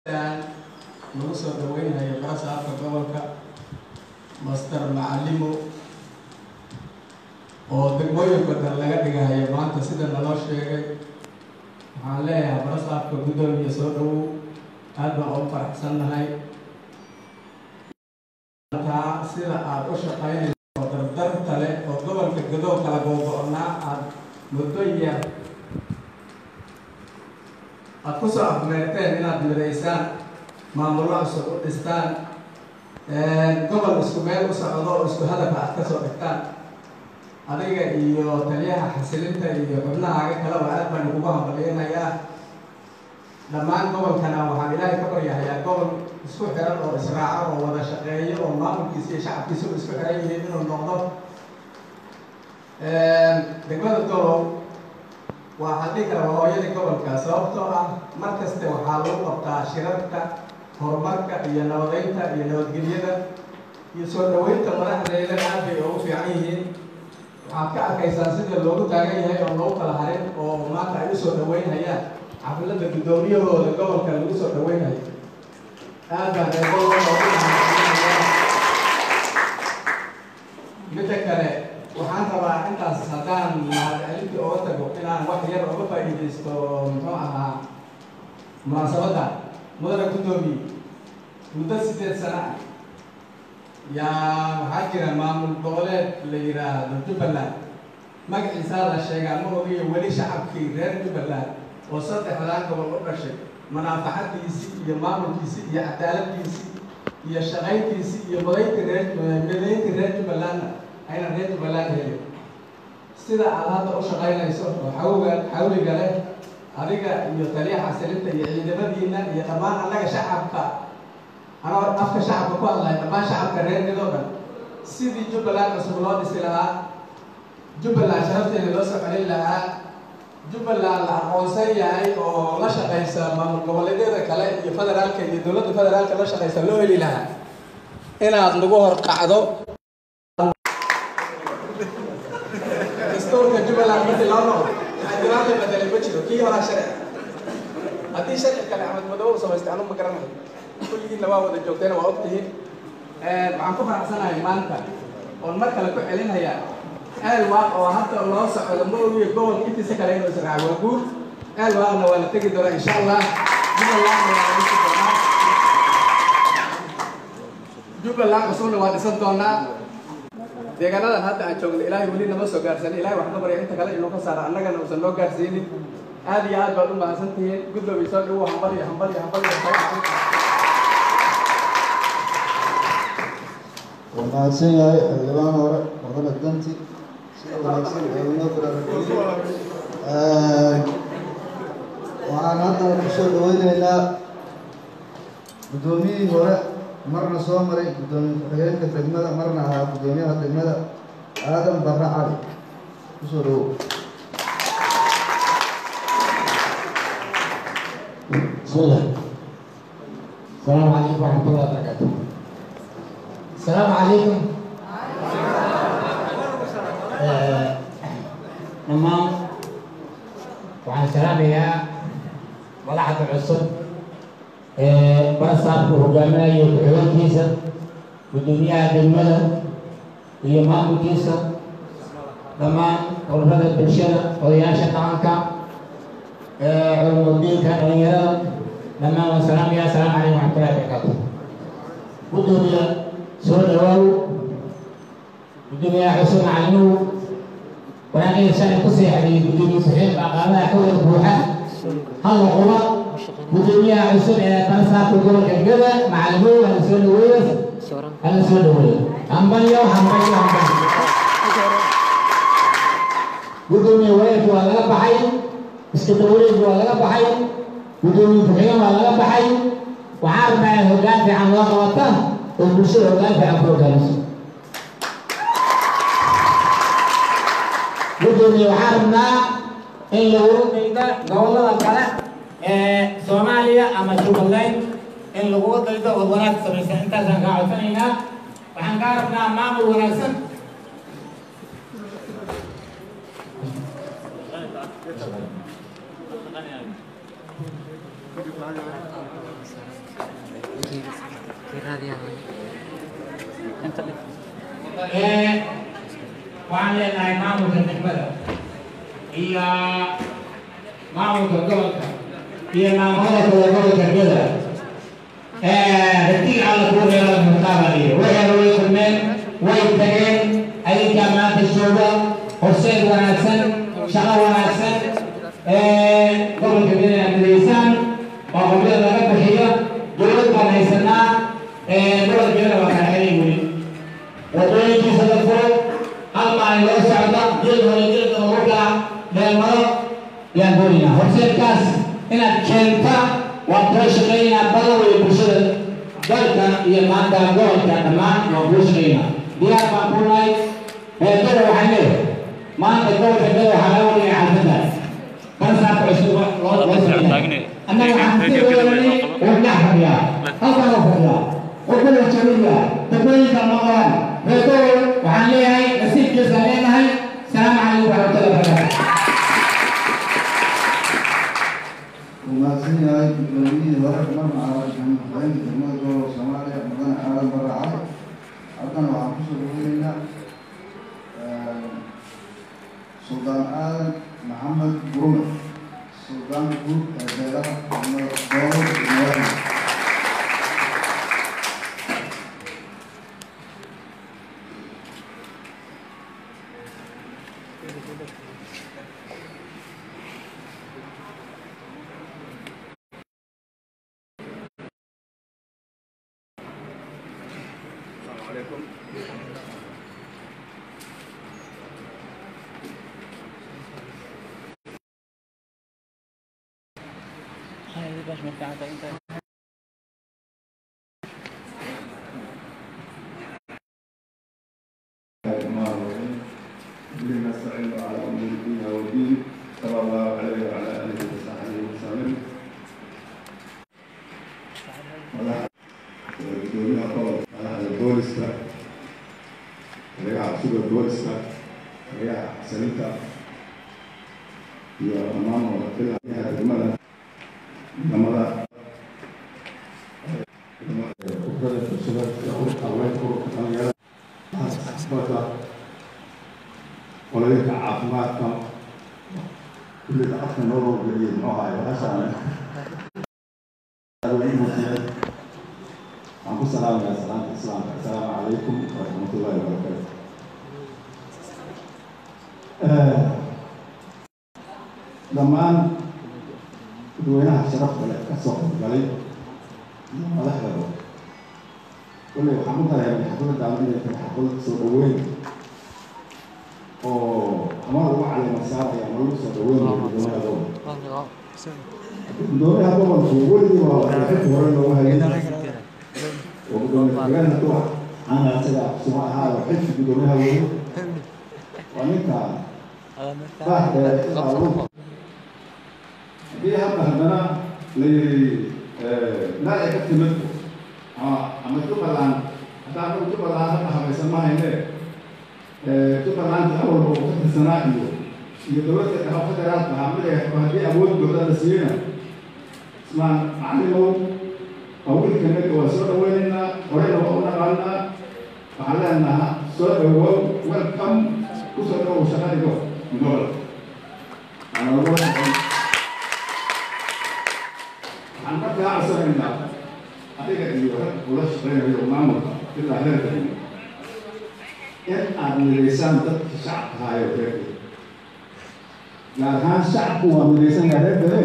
lagu soo dhaweynayo barasaabka gobolka master macalimo oo degmooyin badan laga dhigahayo maanta sida naloo sheegay waxaan leeyahay barasaabka guddoomiya soo dhawow aad baan ugu faraxsannahay taa sida aada u shaqaynayso oo dardarta leh oo gobolka gadoo kala googo-naa aada muddo yar aada ku soo afmeerteen inaad midaysaan maamullo cusub u dhistaan gobol isku meel u socdo oo isku hadafa aad ka soo dhigtaan adiga iyo taliyaha xasilinta iyo xubnahaaga kaleba aad baan kugu hambaliyanayaa dhammaan gobolkana waxaan ilaahay ka baryahayaa gobol isku xiran oo israaco oo wada shaqeeyo oo maamulkiisa iyo shacabkiisuba isku xiran yihiin inuu noqdo degmada golow waxaa dhihi kara waa hooyadii gobolka sababtoo ah mar kaste waxaa lagu qabtaa shirarka horumarka iyo nabadeynta iyo nabadgelyada iyo soo dhaweynta madaxdeeda aad bay ugu fiican yihiin waxaad ka arkaysaan sida loogu taagan yahay oo loogu kala harin oo maanta ay usoo dhaweynhayaan xafladda guddoomiyahooda gobolka lagu soo dhaweynhayo aad baan midda kale waxaan rabaa intaas haddaan mahadcelintii oga tago inaan wax yar oga faa'iidaysto muxuu ahaa munaasabadda mudana guddoomiye muddo sideed sana ah yaa waxaa jira maamul goboleed la yidhaahdo jubbaland magaciisaa la sheegaa ma ogiyo weli shacabkii reer jubbaland oo saddexdaa gobol u dhashay manaafaxadiisii iyo maamulkiisii iyo cadaaladdiisii iyo shaqayntiisii iyo madaynta reer madaynta reer jubbalandna ayna reer jubbaland helin sida aad hadda u shaqaynayso oo xawga xawliga leh adiga iyo taliyaha xasilinta iyo ciidamadiina iyo dhammaan annaga shacabka anoo afka shacabka ku hadlaya dhammaan shacabka reer midoo dhan sidii jubbaland cusub loo dhisi lahaa jubbaland sharafteeda loo soo celin lahaa jubbaland la aqoonsan yahay oo la shaqaysa maamul goboleedyada kale iyo federaalka iyo dowladda federaalka la shaqaysa loo heli lahaa inaad nagu hor qacdo dastuurka jubbaland markii loo noqdo xildhibaanka bedelay ma jiro kii horaa sharci haddii sharci kale axmed madow samaystay anu ma garanayo kulligiinna waa wada joogteena waa ogtihiin waxaan ku faraxsanahay maanta oon mar kale ku celinayaa aal waaq oo hadda loo socdo ma ogiyo gobol intiisa kale inuu israaco waa guud aal waaqna waa la tegi doonaa insha allah jubbalandna waa la dhisi doonaa jubbaland cusubna waa dhisan doonaa deegaanadan hadda aan joogno ilaahay weli nama soo gaarsiin ilahay wax ka barya inta kale inuu ka saaro annagana uusan noo gaarsiinin aad iyo aad baad u mahadsan tihiin guddoomiye soo dhawo hambal iyo hambal iyo hambal iyo waa mahadsan yahay xildhibaan hore mudane danti sida wanaagsan ee inoo baraarujiyey waxaan hadda kusoo dhaweyneynaa guddoomiyihii hore marna soo maray guddoomiye ku-xigeenka degmada marna ahaa guddoomiyaha degmada aadan barre cali kusoo dhawow بسم الله السلام عليكم ورحمة الله وبركاته السلام عليكم dhammaan waxaan salaamayaa madaxda cusub ee barasaabku hogaaminayo ku-xigeenkiisa guddoomiyaha degmada iyo maamulkiisa dhammaan ururada bulshada odayaasha dhaqanka culumudiinka dhalinyarada dhammaan waan salaamaya asalaamu calaykum waxmatullahi barakaatu guddoomiya soo dhawaaw guddoomiyaha xuseen macalimuhu wanaaqida sharci ku seexday guddoomiye ku-xigeen aqaamaha xawada buuxa halla quba guddoomiyaha cusub ee barasaabka gobolka gada macalimuhu hala soo dhaweeyo hala soo dhaweeyo hambalyo hambalyo hambalyo guddoomiye wareerki waa laga baxay iska dawareegi waa laga baxay guddoomiye ku-xigeen waa laga baxay waxaa rabnaa in hoggaan fiican loo qabata oo bulshada hoggaan fiican ku hogaamiso guddoomiye waxaa rabnaa in lagu dayda gobollada kale ee soomaaliya ama jubbaland in laguga daydo oo wanaag samaysa intaasaan kaa codsanaynaa waxaan kaa rabnaa maamul wanaagsan waxaan leenahay maamulka degmada iyo maamulka gobolka iyo maamulada kale gobolka geda ratiga alla kuu reeba mutaabaliyo waxayna way kulmeen way tageen adinkaa maanta jooga horseed wanaagsan shaqo wanaagsan gobolka geda inaad midaysaan oo qabyada laga bixiyo dowlad baan haysanaa gobolka geda waa kala xeray weli wadooyinkiisa la furo hal maalin loo socda jil hore jilka lagu kala dheelmado yaan doonaynaa horseedkaas inaad keenta waan kula shaqeynaa badan weeye bulshada dalka iyo maanta gobolka dhammaan waan kula shaqeynaa diyaar baan ku nahay reerkada waxaan leeyahay maanta gobolka gada waxaa laga wadaya xaafadaas kan saaka cusub loo loo sameynaya annaga waxaan sii weeranay oo dhex fadhiyaa halkaan oo fadhiyaa oo kala jabaya dadooyinka maqlaan reerkada waxaan leeyahay nasiibkiisaan leenahay salaamu calaykum waraxmatullahi wabarakaatu وماسين هاي الدولية ورق مرة على جمهورين جمهور دولة الصومالية مدن عالم برا عالم أردنا وعفوس الوهينا سلطان آدم محمد برومة سلطان بوك الزيارة محمد دولة الوهينا الذين نستعين على امور الدين والدين صلى الله عليه وعلى اله وصحبه وسلم gudoomiyaha gobolka madaxda booliska magaca suga booliska magaca xasaninta iyo dhammaan wadafilaha degmada ciidamada kubrada bulshada iyo ururka haweenka ururka dhalinyarada asbada qoloyinka caafimaadka kullida afka noo howgeliyey muxuu ahaay bahashaan waxaan ku salaamayaa salaanta islaamka assalaamu calaykum waraxmatullahi wabarakaatu dhammaan dadweynaha sharafta leh ka soo qaybgalay iyo madaxdaba kolley waxaan u dareemay xafladaan inay tahay xaflad soo dhaweyn oo ama lagu caleema saaraya ama lagu soo dhaweynayo guddoomiyaha gobolka guddoomiyaha gobolku weligii waa xilka hore loogu hayay oo gudoomiye ku-xigeenka kuwa aan asaga suma ahaaba xilki guddoomiyaha weeye waa ninka baax dheere ilaa lagu haddii hadda haddana la yidhi meel ay ka timid ama ama jubbaland haddaa anagu jubbaland hadda habaysan ma hayne jubbaland awalba uu ka tirsanaa iyo iyo dowladda dhexe federaalka ahaa mid ay haddii awood buuxda la siiyeyna ismaan macallimow awilkanaga waa soo dhaweynaynaa horeyna waa u naqaanaa waxaan leenaha soo dhawow welcome kusoo dhawow shaqadigo gobol waxaan markaa codsanaynaa adiga iyo rag ula shaqeynayo maamulka ilaa heerka in aad midaysaan dadkii shacabka haayo reerka gaar ahaan shacabku waa midaysan yahay reerkale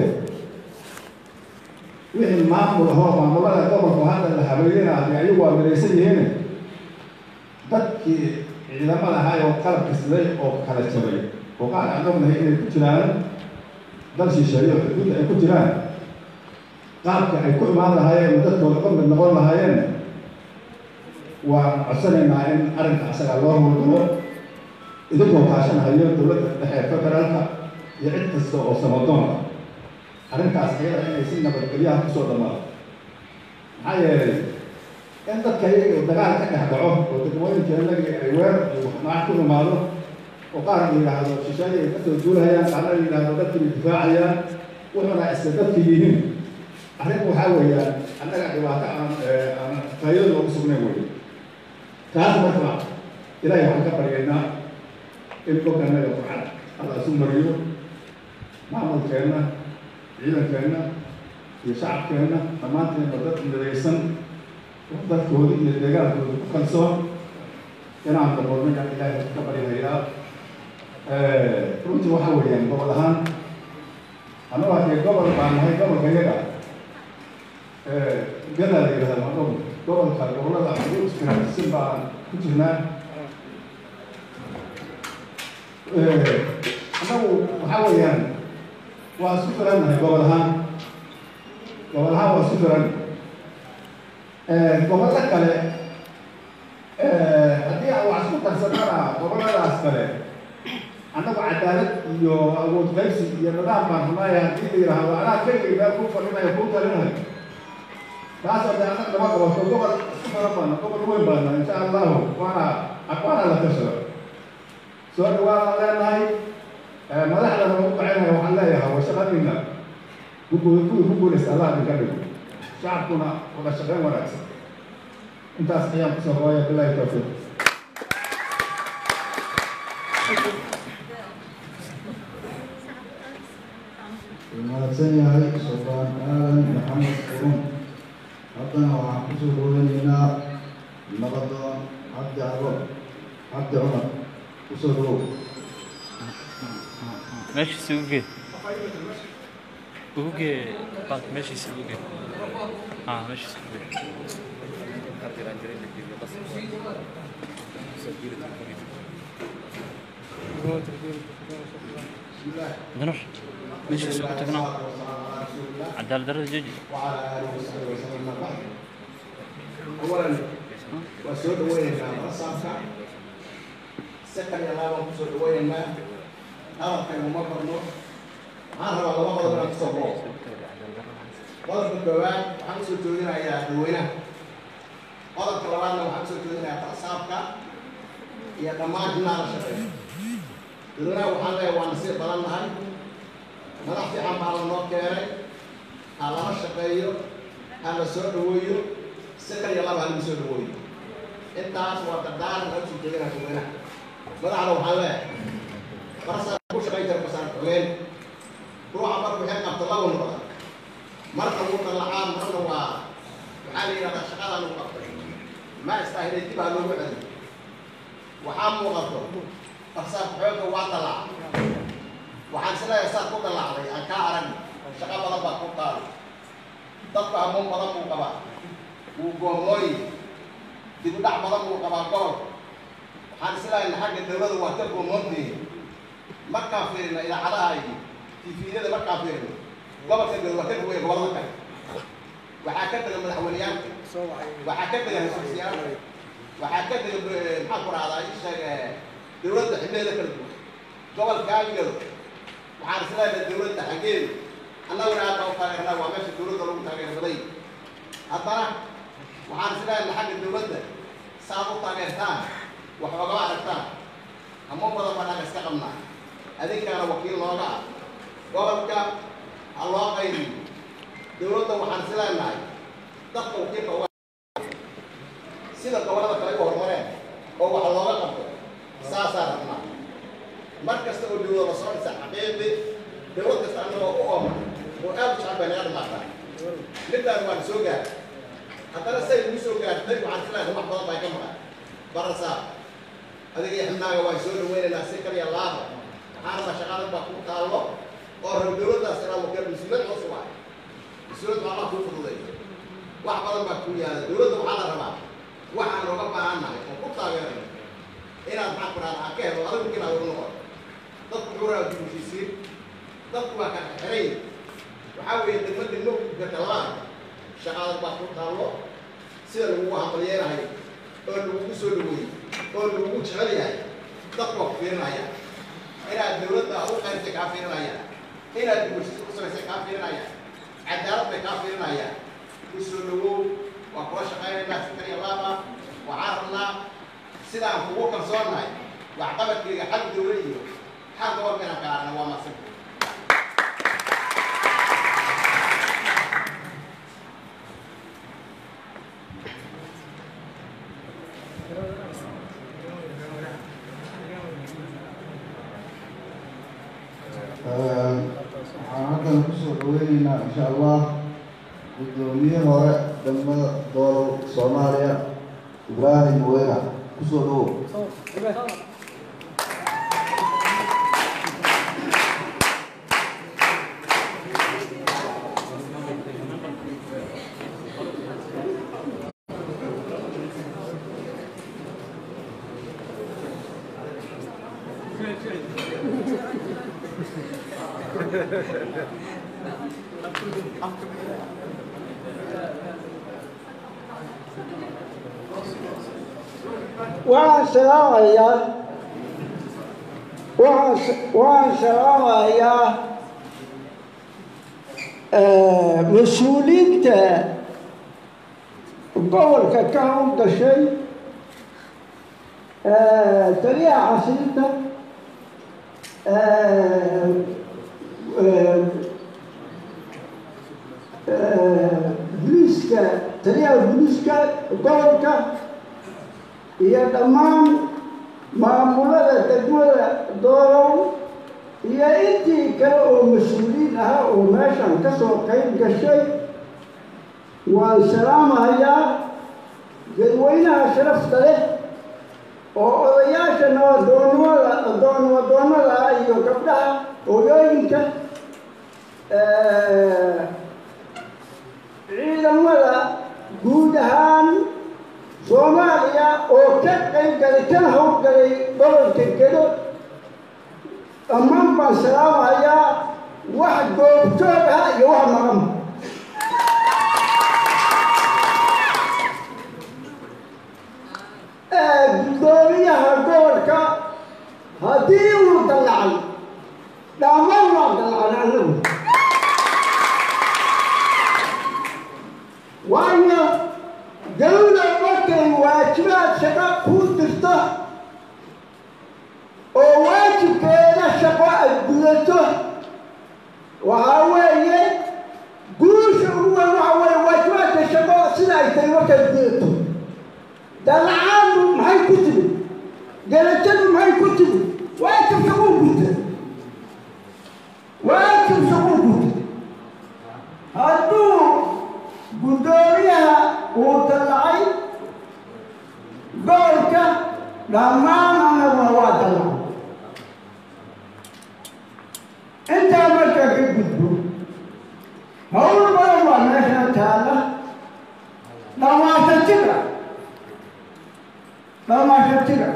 wixii maamul ahoo maamulada gobolka hadda la habeeyana ayagu waa midaysan yihiin dadkii ciidamada ahaa oo qalabka siday oo kala jabay oo qaar aan ognahay inay ku jiraan dal shisheeye oo xuduudda ay ku jiraan qaabka ay ku imaan lahaayeen dadkooda ka mid noqon lahaayeen waan codsanaynaa in arrinka asaga loo howlgalo idinkoo kaashanahayo dowladda dhexe federaalka iyo cid kasta oo samadoona arrintaas ayada inay si nabadgelyaha kusoo dhamaado maxaa yeelay in dadka iyaga dagaal ka dhex dhaco oo degmooyinkeenagi ay weer iyo maac ku imaado oo qaar la yidhaahdo shisheeye ay kasoo duulahayaan qaarna la yidhaahdo dadkii bay difaacayaan wuxuuna iska dadka yihiin arrinku waxaa weeyaan annaga dhibaato aan aan faa'iido loogu sugnayn wey taas marka ilaahay waxaan ka baryaynaa in kolka annaga farcad alla isu mariyo maamulkeenna ciidankeenna iyo shacabkeenna dhammaanteenba dad midaysan dadkooda iyo deegaankooda ku kalsoon inaan daboolnayaan ilaahay ka baryahayaa runtii waxaa weeyaan gobol ahaan annagu haddee gobol baan nahay gobolka yaga gadaa la yidhahda ma gobol gobolka gobollada ugu iskiraasisan baan ku jirnaa annagu waxaa weeyaan waa isku filannahay gobol ahaan gobol ahaan waa isku filan gobollo kale haddii aan wax isku darsanana gobolladaas kale annagu cadaalad iyo awood qaybsi iyo nidaam baan rumaaya haddii la yidhaahdo anaa keligay meel ku fadhinayo kuu talinayo taas oo dee annaga nama qabato gobol isku filan baana gobol weyn baana insha allahu waana waana la tashado soo dhawaadaan leenahay madaxdana ugu bacinayo waxaan leeyahay waa shaqadiina kuwii ku guulaysta allah idinka dhigo shacabkuna wada shaqeyn wanaagsan intaas ayaan kusoo hooya bilahi tawfiiq mahadsan yahay sultaan aadan maxamed qurun haddana waxaan kusoo dhoweynaynaa nabadoon cabdi cabo cabdi cumar kusoo dhawow meeshiisa ugu gee ugu gee bak meeshiisa ugu gee ha meeshiisa ugu gee danur meeshiisa ugu tagnaa cadaalad darrada jooji أولا وسود ويننا رصافك سكن يا لابا وسود ويننا هذا كان ممرنا هذا هو الله هذا من الصبر قدر بالبواب وحمس الجودين يا دوينا قدر كلامنا وحمس الجودين يا رصافك يا دماغ نار شقي دونا وحنا وانسي بلنا هاي مدحتي عم على النور كيري على شقيو على سود ويو sakar iyo laba halgu soo dhawooyo intaas waa dardaaran oo soo jeedinaa dadweynaha madaxda waxaan leeyahay barasa ku shaqayn jira basaan xogeen ruuxa marka waxay qabta laba noqda marka wuu dallacaa marna waa waxaa la yidhahdaa shaqadaa lagu qabtay ma istaahilay dib ha loogu celiyo waxaa muuqato barsaab xoogga waa dallaca waxaan isleeyahay saad ku dallacday aan kaa arag shaqa badan baa ku qaaday dadku hamuun badan buu qabaa wuu goomooyi dib u dhac badan buu qabaa gobol waxaan islaahaynaa xagga dawladda waa ka goomoontihiin markaan fiirina idaacadaha iyo tifiyada markaan fiirino gobolka dawlad waa ka duwaya gobollada kale waxaa ka dega madaxweyneyaalka waxaa ka dega ra-iisul waxaa ka dega maxaan ku rahdaa ii sheeg dawladda xibneeda kala duwan gobolka aagado waxaan islaahaynaa dawladda xaggeedu annaguna aad baa u taageernaa waa meesha dawladda lagu taageero baday haddana waxaan isleeyahay xagga dawladda saad u taageertaan wax ogama aragtaan hamo badan baan aan iska qabnaa adinkaana wakiil nooga ah gobolka ha loo qaybiyo dawladda waxaan isleenahay dadka wakiilka uga sida gobollada kale u horumareen oo wax looga qabto saasaa rabnaa mar kasta oo dawlada soo dhisa xaqiiqi dawlad kasta annagoo u ooma oo aad u jecel bay naga dhamaataa midaan waan soo gaaray haddana say ugu soo gaartay waxaan filahay wax badan baa ka maqan barasaa adiga iyo xibnaaga waan soo dhaweynaynaa si kaliya laaba waxaanaba shaqadan baa ku taallo oo rab dawladdaas inaa wakeel mas-uuliyad cusub ah mas-uuliyad baa allah kuu fududay wax badan baa kuu yaala dawladda waxaa la rabaa waxaan oga baahannahay oo ku taageerano inaad maxaa ku dhahda ka helo adigu inaad ugu noqoto dadku xuraa dibushiisiin dadku waa ka xiray waxaa weeye degmo degmo gatalaan shaqadan baa ku taallo sida lagugu hambalyeenahay oo lagugu soo dhaweeyey oo lagugu jecel yahay dadku waa ku fiirinaya inaad dawladda u qaybtay kaa fiirinaya inaad dibulshis u samaysay kaa fiirinaya cadaalad bay kaa fiirinaya ku soo dhawow waa kula shaqaynaynaa si kaliya laaba waxaan rabnaa sidaan kugu kalsoonnahay waxqabadkayga xag dawla iyo xag gobolka inaan ka aragna waa masin waxaan halkan kusoo dhaweyneynaa insha allah guddoomiye hore degmada doolow soomaaliya ibraahim weyna kusoo dhawow waxaan salaamayaa waxaan waxaan salaamayaa mas-uuliyiinta gobolka ka howlgashay taliyaha xasilinta booliiska taliyaha booliiska gobolka iyo dhammaan maamulada degmada doolow iyo intii kale oo mas-uuliyiin ahaa oo meeshan ka soo qayb gashay waan salaamahayaa dadweynaha sharafta leh oo odayaasha nabadoonnimada doonnabadoonnada ah iyo gabdhaha hooyooyinka ciidamada guud ahaan soomaaliya oo ka qayb galay kana howlgalay gobolka gedo dhammaan baan salaamahayaa wax goobjoog ah iyo wax maqan guddoomiyaha gobolka haddii uu dallacay dhammaan waa dallacay annagu waayo dawla markay waajibaad shaqo kuu dirto oo waajibkeeda shaqo ay gudato waxaa weeye guusha ugu weyn waxa weeye waajibaadka shaqo sida ay tahay markay gudato dalacaadu maxay ku timid garajadu maxay ku timid waajib shaquu guta waajib shaquu guta hadduu guddoomiyaha uu dallacay gobolka dhammaan annaguna waa dallacay intaa markaa ka gudbo hawl badan waa meeshan taalla dhamaashatiga dhamaashatiga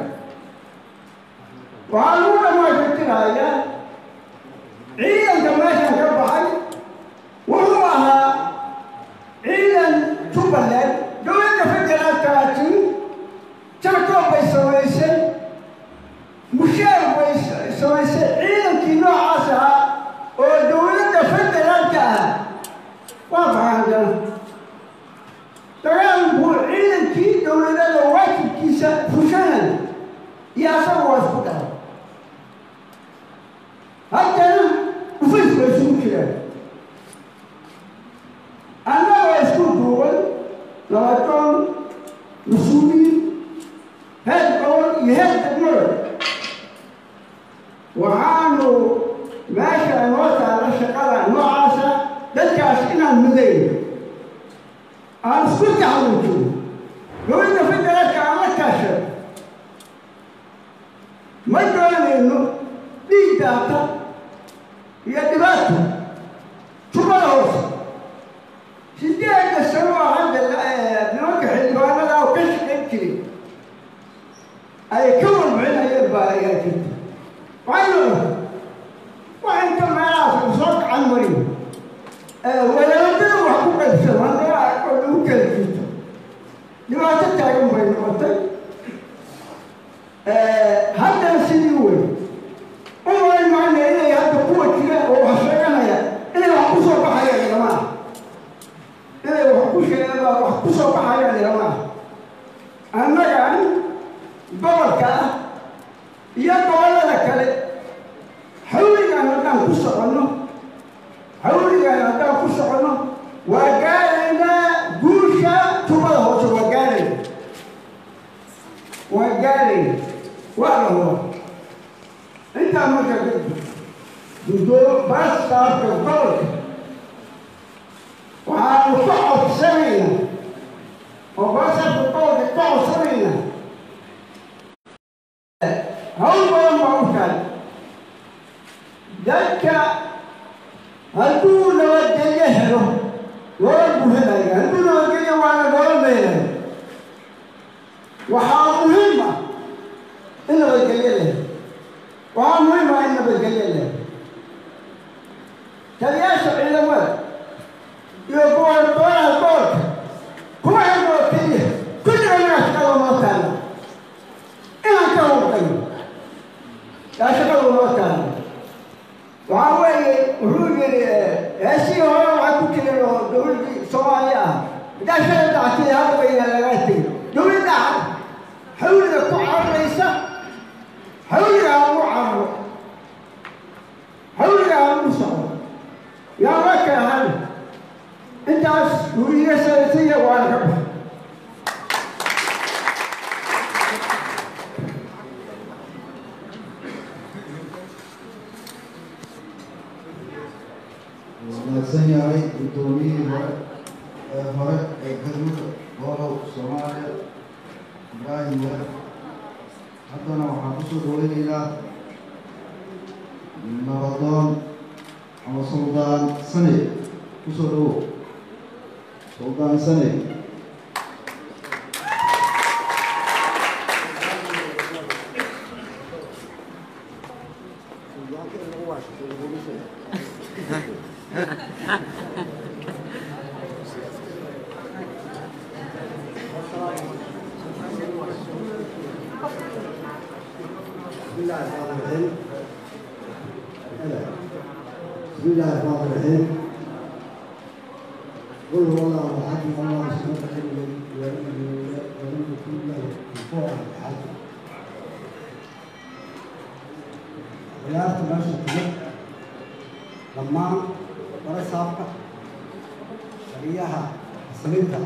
waxaa lagu dhamaashatirayaa ciidanka meeshan ka baxay wuxuu ahaa ciidan jubbaland dowladda federaalkaasi jarkoob bay samaysay mushaar bay samaysay ciidankii noocaas ahaa oo dowladda federaalka ah waa fahankana dagaal buu ciidankii dowladada waajibkiisa fushanay iyo asaga waa isku dhahay haddana ufis bay isugu jiraan annagoo isku duuban labadoon mas-uuliyiin heer gobol iyo heer degmada waxaanu meesha noo taalla shaqada noocaasa dadkaas inaan midayno aan isku taxaluujino dowladda federaalka aan la kaashano ma doonayno dhiig daata iyo dhibaata jubada hoose sideeda sano oo hadda nimanka xildhibaanada oo ka shaqayn jiray ay ka warbixinayeen baa ayaa jirta waxaynu wax inta meelahaas soo gacan marin wadaadada wax ku qaybsan hadda oo lagu kala jirto dhibaato taagan bay noqotay haddana sidii wey umay macna inay hadda kuwa jira oo wax sheeganaya inay wax ku soo baxayaan ilamaa inay wax ku sheegaa wax ku soo baxayaan ilamaa annagan gobolka ah iyo gobollada kale xawligan haddaan ku soconno xawligan haddaan ku soconno waa gaaraynaa guusha tubada hoose waa gaarayna gaaraya waa la hura intaa marka kadib gudoo baastaafka gobolka waxaanu ka codsanaynaa oo baastaafka gobolka ka codsanaynaa hawl badan baa u tahay dadka hadduu nabadgelyo helo loola buuxinaya hadduu nabadgelyo waana loola meelaya waxaa muhiim ah in nabadgelyo leh waxaa muhiim ah in nabadgelyo leh taliyaasha ciidamada iyo goboltooyaha gobolka kuma xidhnoo keliya kulliga inaga shaqada noo taalla inaan ka hurqayo yaa shaqada noo taalla waxaa weeye wuxuu yidhi heesihii hore waxaa ku jiray oo dowladdii soomaaliya ah haddaa shala dactay hadda bayna lagaa tegay dowladda xawliga ku cararaysa xawliga aan u cararo xawliga aan u socdo yaa la kaahan intaas uu iga salaysiya waana ka baxay wanaagsan yahay guddoomiyihii hore ee hore ee galmudug goolow soomaaliya ibraahim ware haddana waxaan kusoo dhaweynaynaa nabadoon ama suldaan saney kusoo dhawow suldaan saney بسم الله الرحمن الرحيم بسم الله الرحمن الرحيم قل هو الله احد الله الصمد الذي ولم يكن له كفوا احد ciyaarta meesha timid dhammaan bara saabka shariyaha aslinta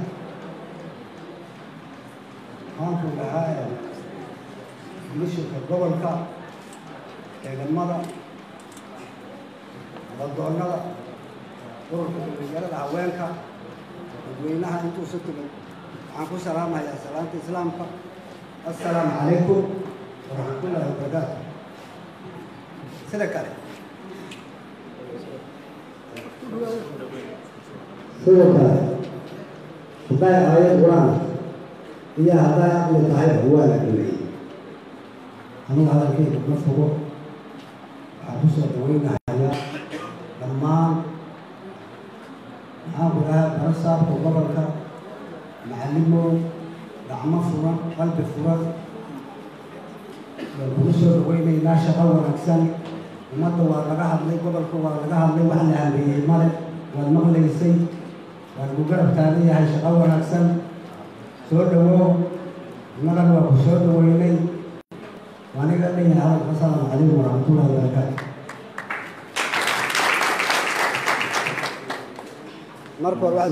maanku dhahaa ee komishinka gobolka ciidamada nabaddoonnada ururka dhalinyarada haweenka dadweynaha intuusu timid waxaan ku salaamayaa salaanta islaamka assalaamu calaykum waraxmatullaahi wabarakaatu sida kale sidoo kale hadday aayad qur-aan iyo hadday aqli tahayba waa la dhameeyey anugu hadalkayga ma fogo waxaan ku soo dhaweynahayaa dhammaan maxaan ku dhahay barasaabka gobolka macallimow gacmo furan qalbi furan waan kugu soo dhaweynaynaa shaqo wanaagsan ummadda waa laga hadlay gobolka waa laga hadlay wax la hameeyey male waad maqlaysay waan ku garab taagan yahay shaqo wanaagsan soo dhawow innagana waa ku soo dhaweynay وأنا قال لي هذا السلام عليكم ورحمة الله وبركاته. مركز واحد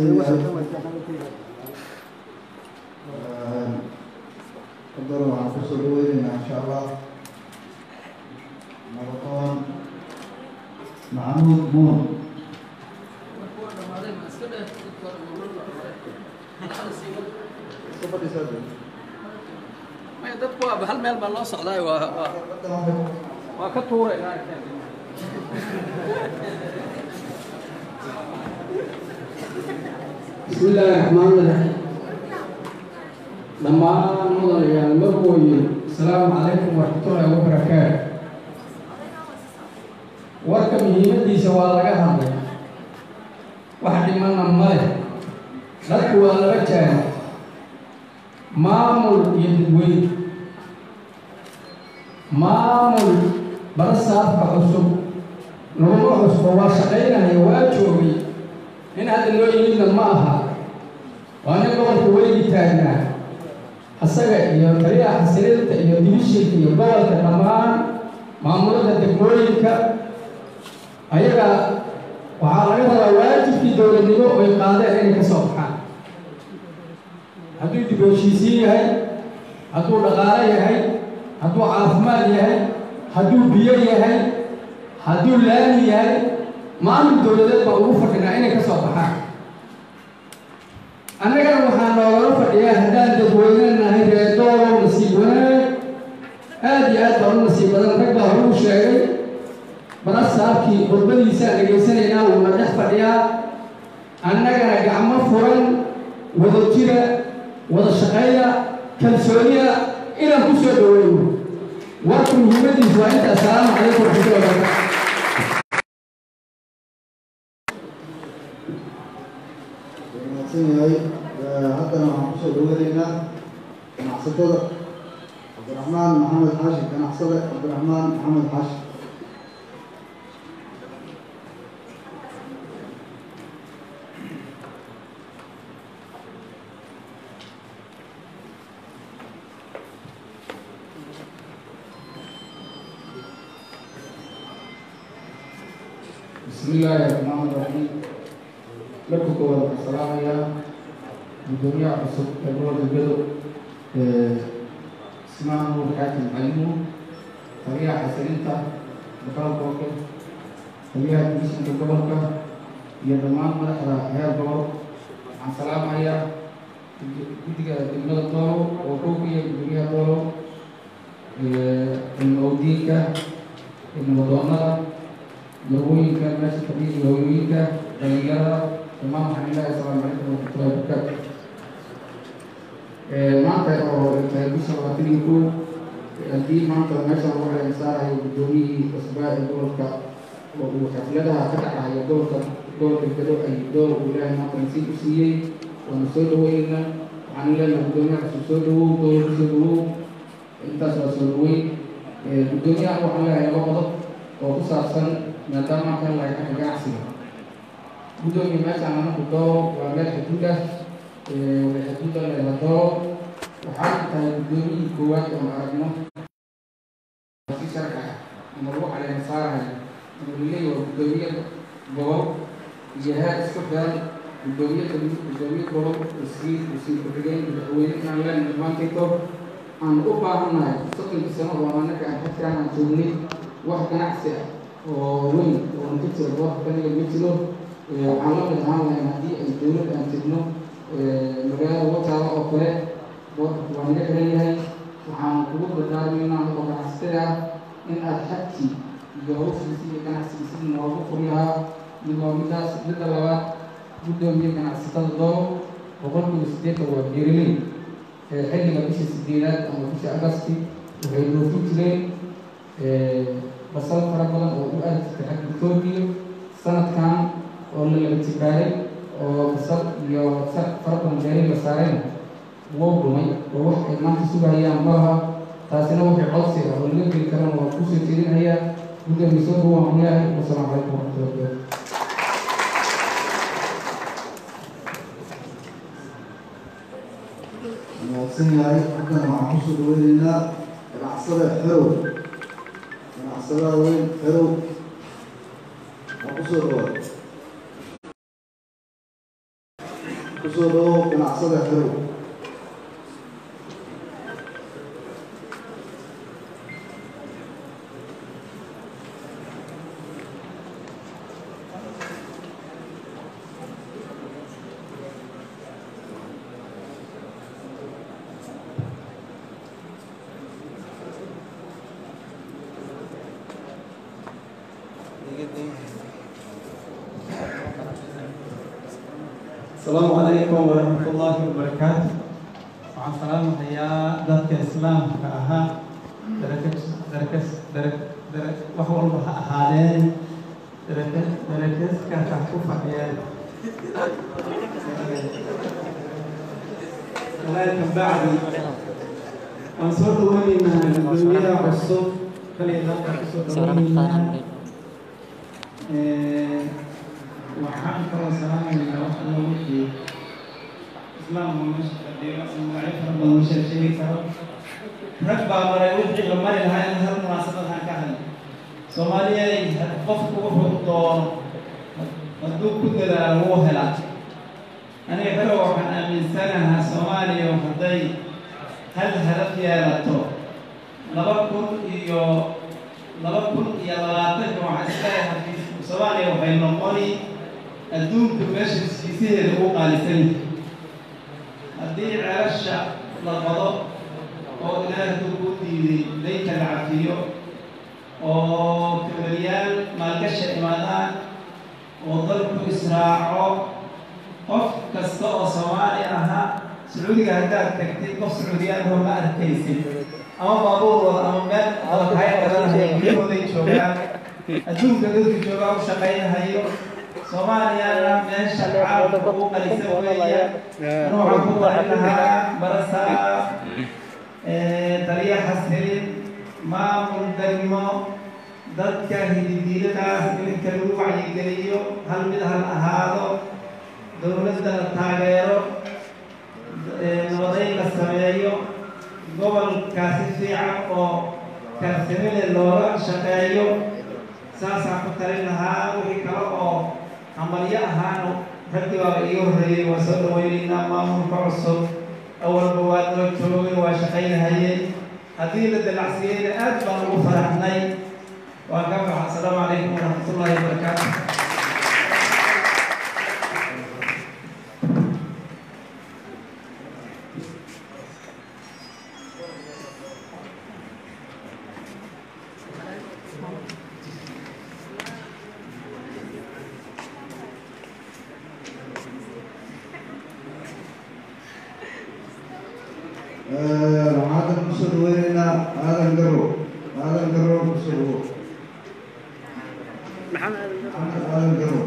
haddana waxaan kusoo dhaweynaynaa insha allah nabadoon maxamuud muun maya dadku waaba hal meel baa loo socdaay waa waa waa ka tuuray بسم الله الرحمن الرحيم dhammaan mudanayaal marwooye asalaamu calaykum waraxmatullaahi wabarakaatu warka muhiimadiisa waa laga hadlay wax dhimana male dadku waa laba jaana maamul iyo dadweyne maamul barasaabka cusub laguma cusbo waa shaqaynaya waa joogay in hadda loo yimidna ma aha waa nin gobolka weligii taagnaa asaga iyo taliyaha xasilinta iyo dimishinka iyo gobolka dhammaan maamulada degmooyinka ayaga waxaa laga rabaa waajibkii dowladnimo oy qaadeen inay ka soo baxaan hadduu dib heshiisiin yahay hadduu dhaqaalo yahay hadduu caafimaad yahay hadduu biyo yahay hadduu laami yahay maamul dowladeed baa ugu fadhinaa inay ka soo baxaan annagana waxaa noogala fadhiyaa haddaan dadweyne nahay reedoolow nasiib wanaag aada iyo aad baan u nasiib badan rag baa hore u sheegay barasaabkii khudbadiisaan dhegaysanaynaa wuuna dhex fadhiyaa annagana gacmo furan wada jira wada shaqeeya kalsooniya inaan ku soo dhaweyno warku muhiimadiisu waa inta assalaamu calaykum waraxmatullahi wabarakatu mahadsan yahay haddana waxaan kusoo dhaweynaynaa ganacsatada cabdiraxmaan maxamed xaashi ganacsade cabdiraxmaan maxamed xaashi بسم الله الرحمن الرحيم لكم كوال السلام يا الدنيا عصب الأول الجدو اسمعنا وحاكم علمه طريقة حسنينتا بقال بوكل طريقة بسم الجبركة يا دمان مدحرة هيا الجبر عن سلام يا كتيجا دمنا الطارو وكوكي الدنيا طارو الموديكا المدونة marwooyinka meesha fadhiya hooyooyinka dhalinyarada dhammaan waxaan ilaahay asalaamu calaykum waraxmatullahi wabarakaatu maanta oo tahay bisha labaatan iyo kow haddii maanta meesha lagu xeelan saarayo guddoomiyihii cusbaa ee gobolka oo uu xafladaha ka dhacayo gobolka gobolka gado ay door uu ilaahay maanta nasiib u siiyey waanu soo dhaweynaynaa waxaan leenahay guddoomiyaha cusub soo dhawow dowlad soo dhawow intaas waa soo dhaweyn guddoomiyaha waxaan leeyahay laba qodob oo ku saabsan maadaama kan laga xagga ganacsiga guddoomiya meeshaan anaku doo waa meel xuduud ah xuduuda leela doo waxaa tahay guddoomiyii koowaad oo aragno si sharci ah ama lagu caleema saarayo ama laleeyahy waa guddoomiye gobol iyo heer isku xiran guddoomiye guddoomiye gobol wasiir wasiir ku-xigeen madaxweyne inaan leenahay dhammaanteedo aan u baahannahay soddonkii sano oo annaga aan xagtaan aan joognay wax ganacsi ah oo weyn oo aan ka jiro goobka kaniga ma jiro waxaan la mid ahaan lahayn haddii ay dowladda aan jirno magaalada wataala oo kale boorka waa naga xiran yahay waxaan kugu dardaarmaynaa oo ganacsatada ah in aad xagkii iyo hawshiisi iyo ganacsigiisi noogu furi lahaa iyadoo midaas midda labaad guddoomiye ganacsatada doo boqolkiiba siddeetan waa beeraley xilliga bisha sideedaad ama bisha agasti waxay dhoofin jireen basal fara badan oo u aadi jirtay xagga etoobiya sanadkan oo la laga jibaaray oo basal iyo sar fara badan beeri la saarayna wou dhumay oo wax ay maanta sugahayaan malaha taasina waxay codsi ah oo laga geli karana waa kusoo jeedinayaa guddoomiye soo dhawaan ku leeyahay wasalaamu calaykum waraxmatullahi wabarakatu mahadsan yahay haddana waxaan kusoo dhaweynaynaa ganacsada xerow ganacsadaha weyn xerow waa kusoo dhawaad kusoo dhawow ganacsada xerow السلام عليكم ورحمة الله وبركاته waxaan salaamahayaa dadka islaamka ahaa darakas darakas darak darak wax walba ha ahaadeen darakas darakaska ha ku fadhiyeen walaalka bacdi waan soo dhaweynaynaa gudoomiyaha cusub kaliya dalka kusoo dhaweynaynaa waxaan kaloo salaamaynaa wax alla wixii islaam oo meesha fadhiyo magacyo fara badan ma sheeg sheegi karo rag baa maray wixii la mari lahaa in hal munaasabad aan ka hadlay soomaaliyay qofku wuxuu doono hadduu ku dadaalo wuu helaa aniga kale waxaan aaminsanahaa soomaaliya hadday hal hadaf yeelato laba kun iyo laba kun iyo labaatanka waxaan isleeyahay soomaaliya waxay noqoni adduunka meesha siisiheeda ugu qaalisan yahay haddii ceelasha la qado oo ilaahay ku diiday daynka la cafiyo oo kabalyaal maalgasha imaadaan oo dalku israaco qof kasta oo soomaali ahaa sacuudiga haddaad tagtay qof sacuudiyaanoo ma arkaysid ama baabuurooda ama meel adakahay badanahay guryahooday joogaan adduunka dadka joogaa u shaqaynahayo soomaaliyana meesha caalamka ugu qalisan weeya waxaan ku barin lahaa barasaa taliya xasilin maamul degmo dadka hididiiladaas iminka lagu wacyigeliyo hal mid hal ahaado dowladda la taageero nabadayn la sameeyo gobolkaasi fiican oo karsimile looga shaqeeyo saasaan ku talin lahaa wixii kale oo hamalyo ahaana raggii baaba iiga horreeyey waa soo dhaweynaynaa maamulka cusub awalba waa noo joogay waa shaqaynahayeen haddii la dalacsiyeyna aad baan ugu faraxnay waan ka baxa asalaamu calaykum waraxmatullaahi wabarakaatu waxaan kusoo dhaweynaynaa aadan garow aadan garow kusoo dhawo maxamed aadan garow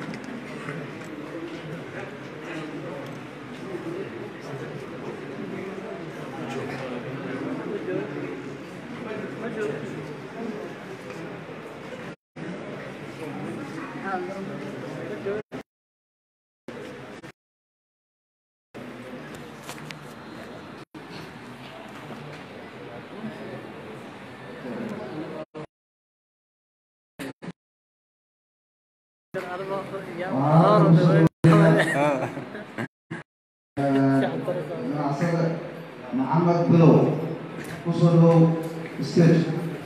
ganacsade maxamed bilow kusoo dhawow stage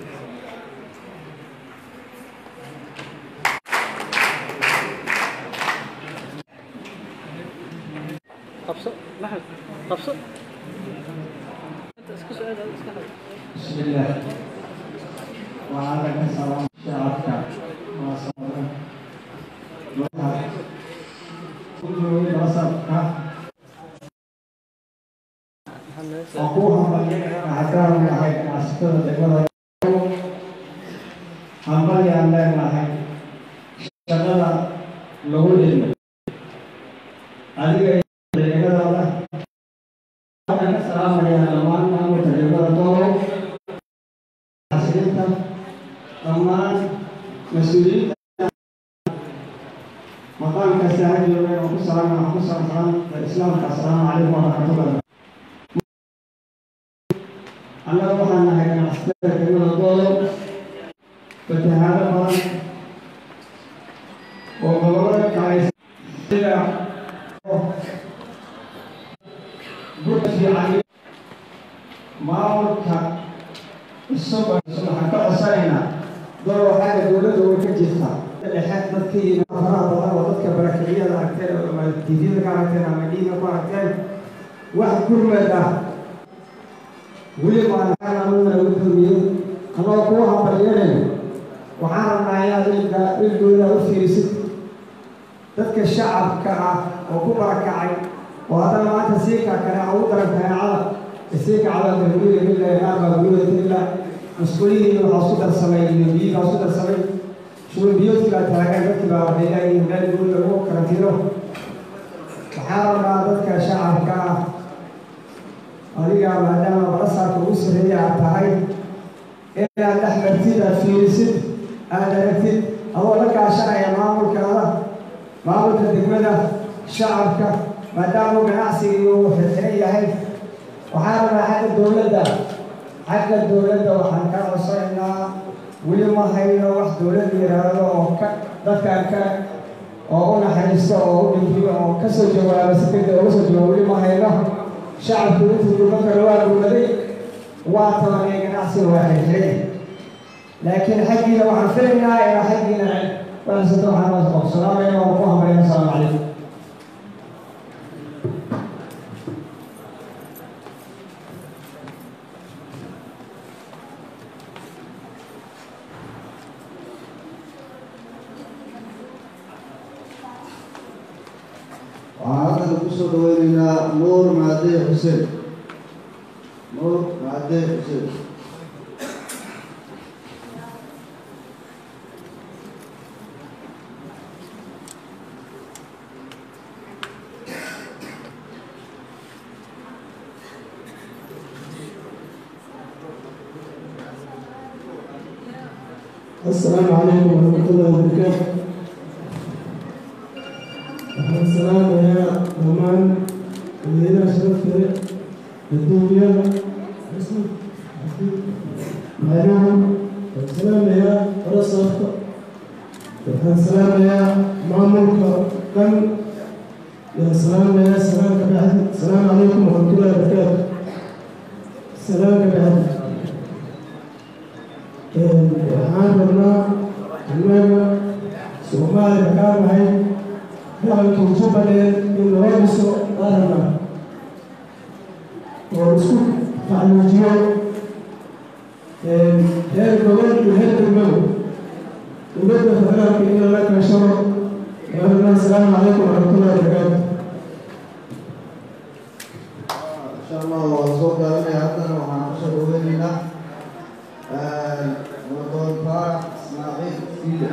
qabso maxmed qabso بسم الله وعلى كسر شعبك وصبرك وضعك كل بصرك أخوها مليئة عدار لهي عسكر دقل حمل يعمل لهي شغل لغول عليك دقل أنا السلام عليكم لما أنا متجربة طول حسنتا dhammaan mas-uuliyiinta maqaamka saaxiib yoobeen oo ku salaam waxaan ku salaamsan islaamka assalaamu calaykum waraxmatullah annaga waxaan nahay ganacsatada degmada doodo fatahaado badan oo gobolada kale sida burka fiican maamulka isagoo waxaan ka codsanaynaa door xagga dowladda way ka jirtaa dhexe dadka iyo faraha badan oo dadka barakiciyada aragteen ama tvda ka aragteen ama dhiiga ku aragteen wax gurmad ah weli maanaanuna guddoomiyey anoo kuwa hambalyanayno waxaan rabnaa inaad ilka ilgooda u fiirisid dadka shacabka ah oo ku barakacay oo haddana maanta siika kale ugu daran kaneecada isiika cadalka guriga ilaa naarbaa gurida ilaa mas'uuliyadii waxaa isku darsamay iyo biyigaa isku darsamay shuul biyoodkii baa taagan dadkii baa waxay leeyihiin meel guriga lagu karantiino waxaa rabnaa dadka shacabka ah adiga maadaama barasaarka ugu sarreeya aad tahay inaad dhex martid aad fiirisid aad aragtid adoo la kaashanaya maamulkaada maamulka degmada shacabka maadaama ganacsigii uu xirxiran yahay waxaa rabnaa xagga dowladda xagga dowladda waxaan ka codsanaynaa weli ma hayno wax dowladda yidhaahdo oo ka dadkan ka oo u naxariisto oo u dhimriyo oo kasoo jawaaba si degdeg uga soo jawaaba weli ma hayno shacabku intuu duban karo waa gurmaday waa tabanee ganacsiga waa xirxiray laakiin xaggiina waxaan filaynaa inaa xaggiina wanaagsanto waxaan waa qoqsalaamaya waa ku hambalaya asalaamu calaykum waxaan haddana kusoo dhaweyneynaa nuur macade xuseen nuur macade xuseen السلام عليكم ورحمة الله وبركاته السلام يا رمان الليلة شرفت الدنيا معلوم السلام يا رصف السلام يا مامورك كم يا سلام يا سلام بعد السلام عليكم ورحمة الله وبركاته السلام بعد waxaan rabnaa annaga soomaaliya kaa nahay dalalka jubbaland in loo dhiso qaranna oo isku tacluujiyo heer gobol iyo heer degmada dowladda federaalka in lala kaashado rabnaa asalaamu calaykum waraxmatullahi wabarakaatu insha allah waa soo gaabanaya haddana waxaan kusoo dhaweyneynaa wadon faarax ismaaciil fiida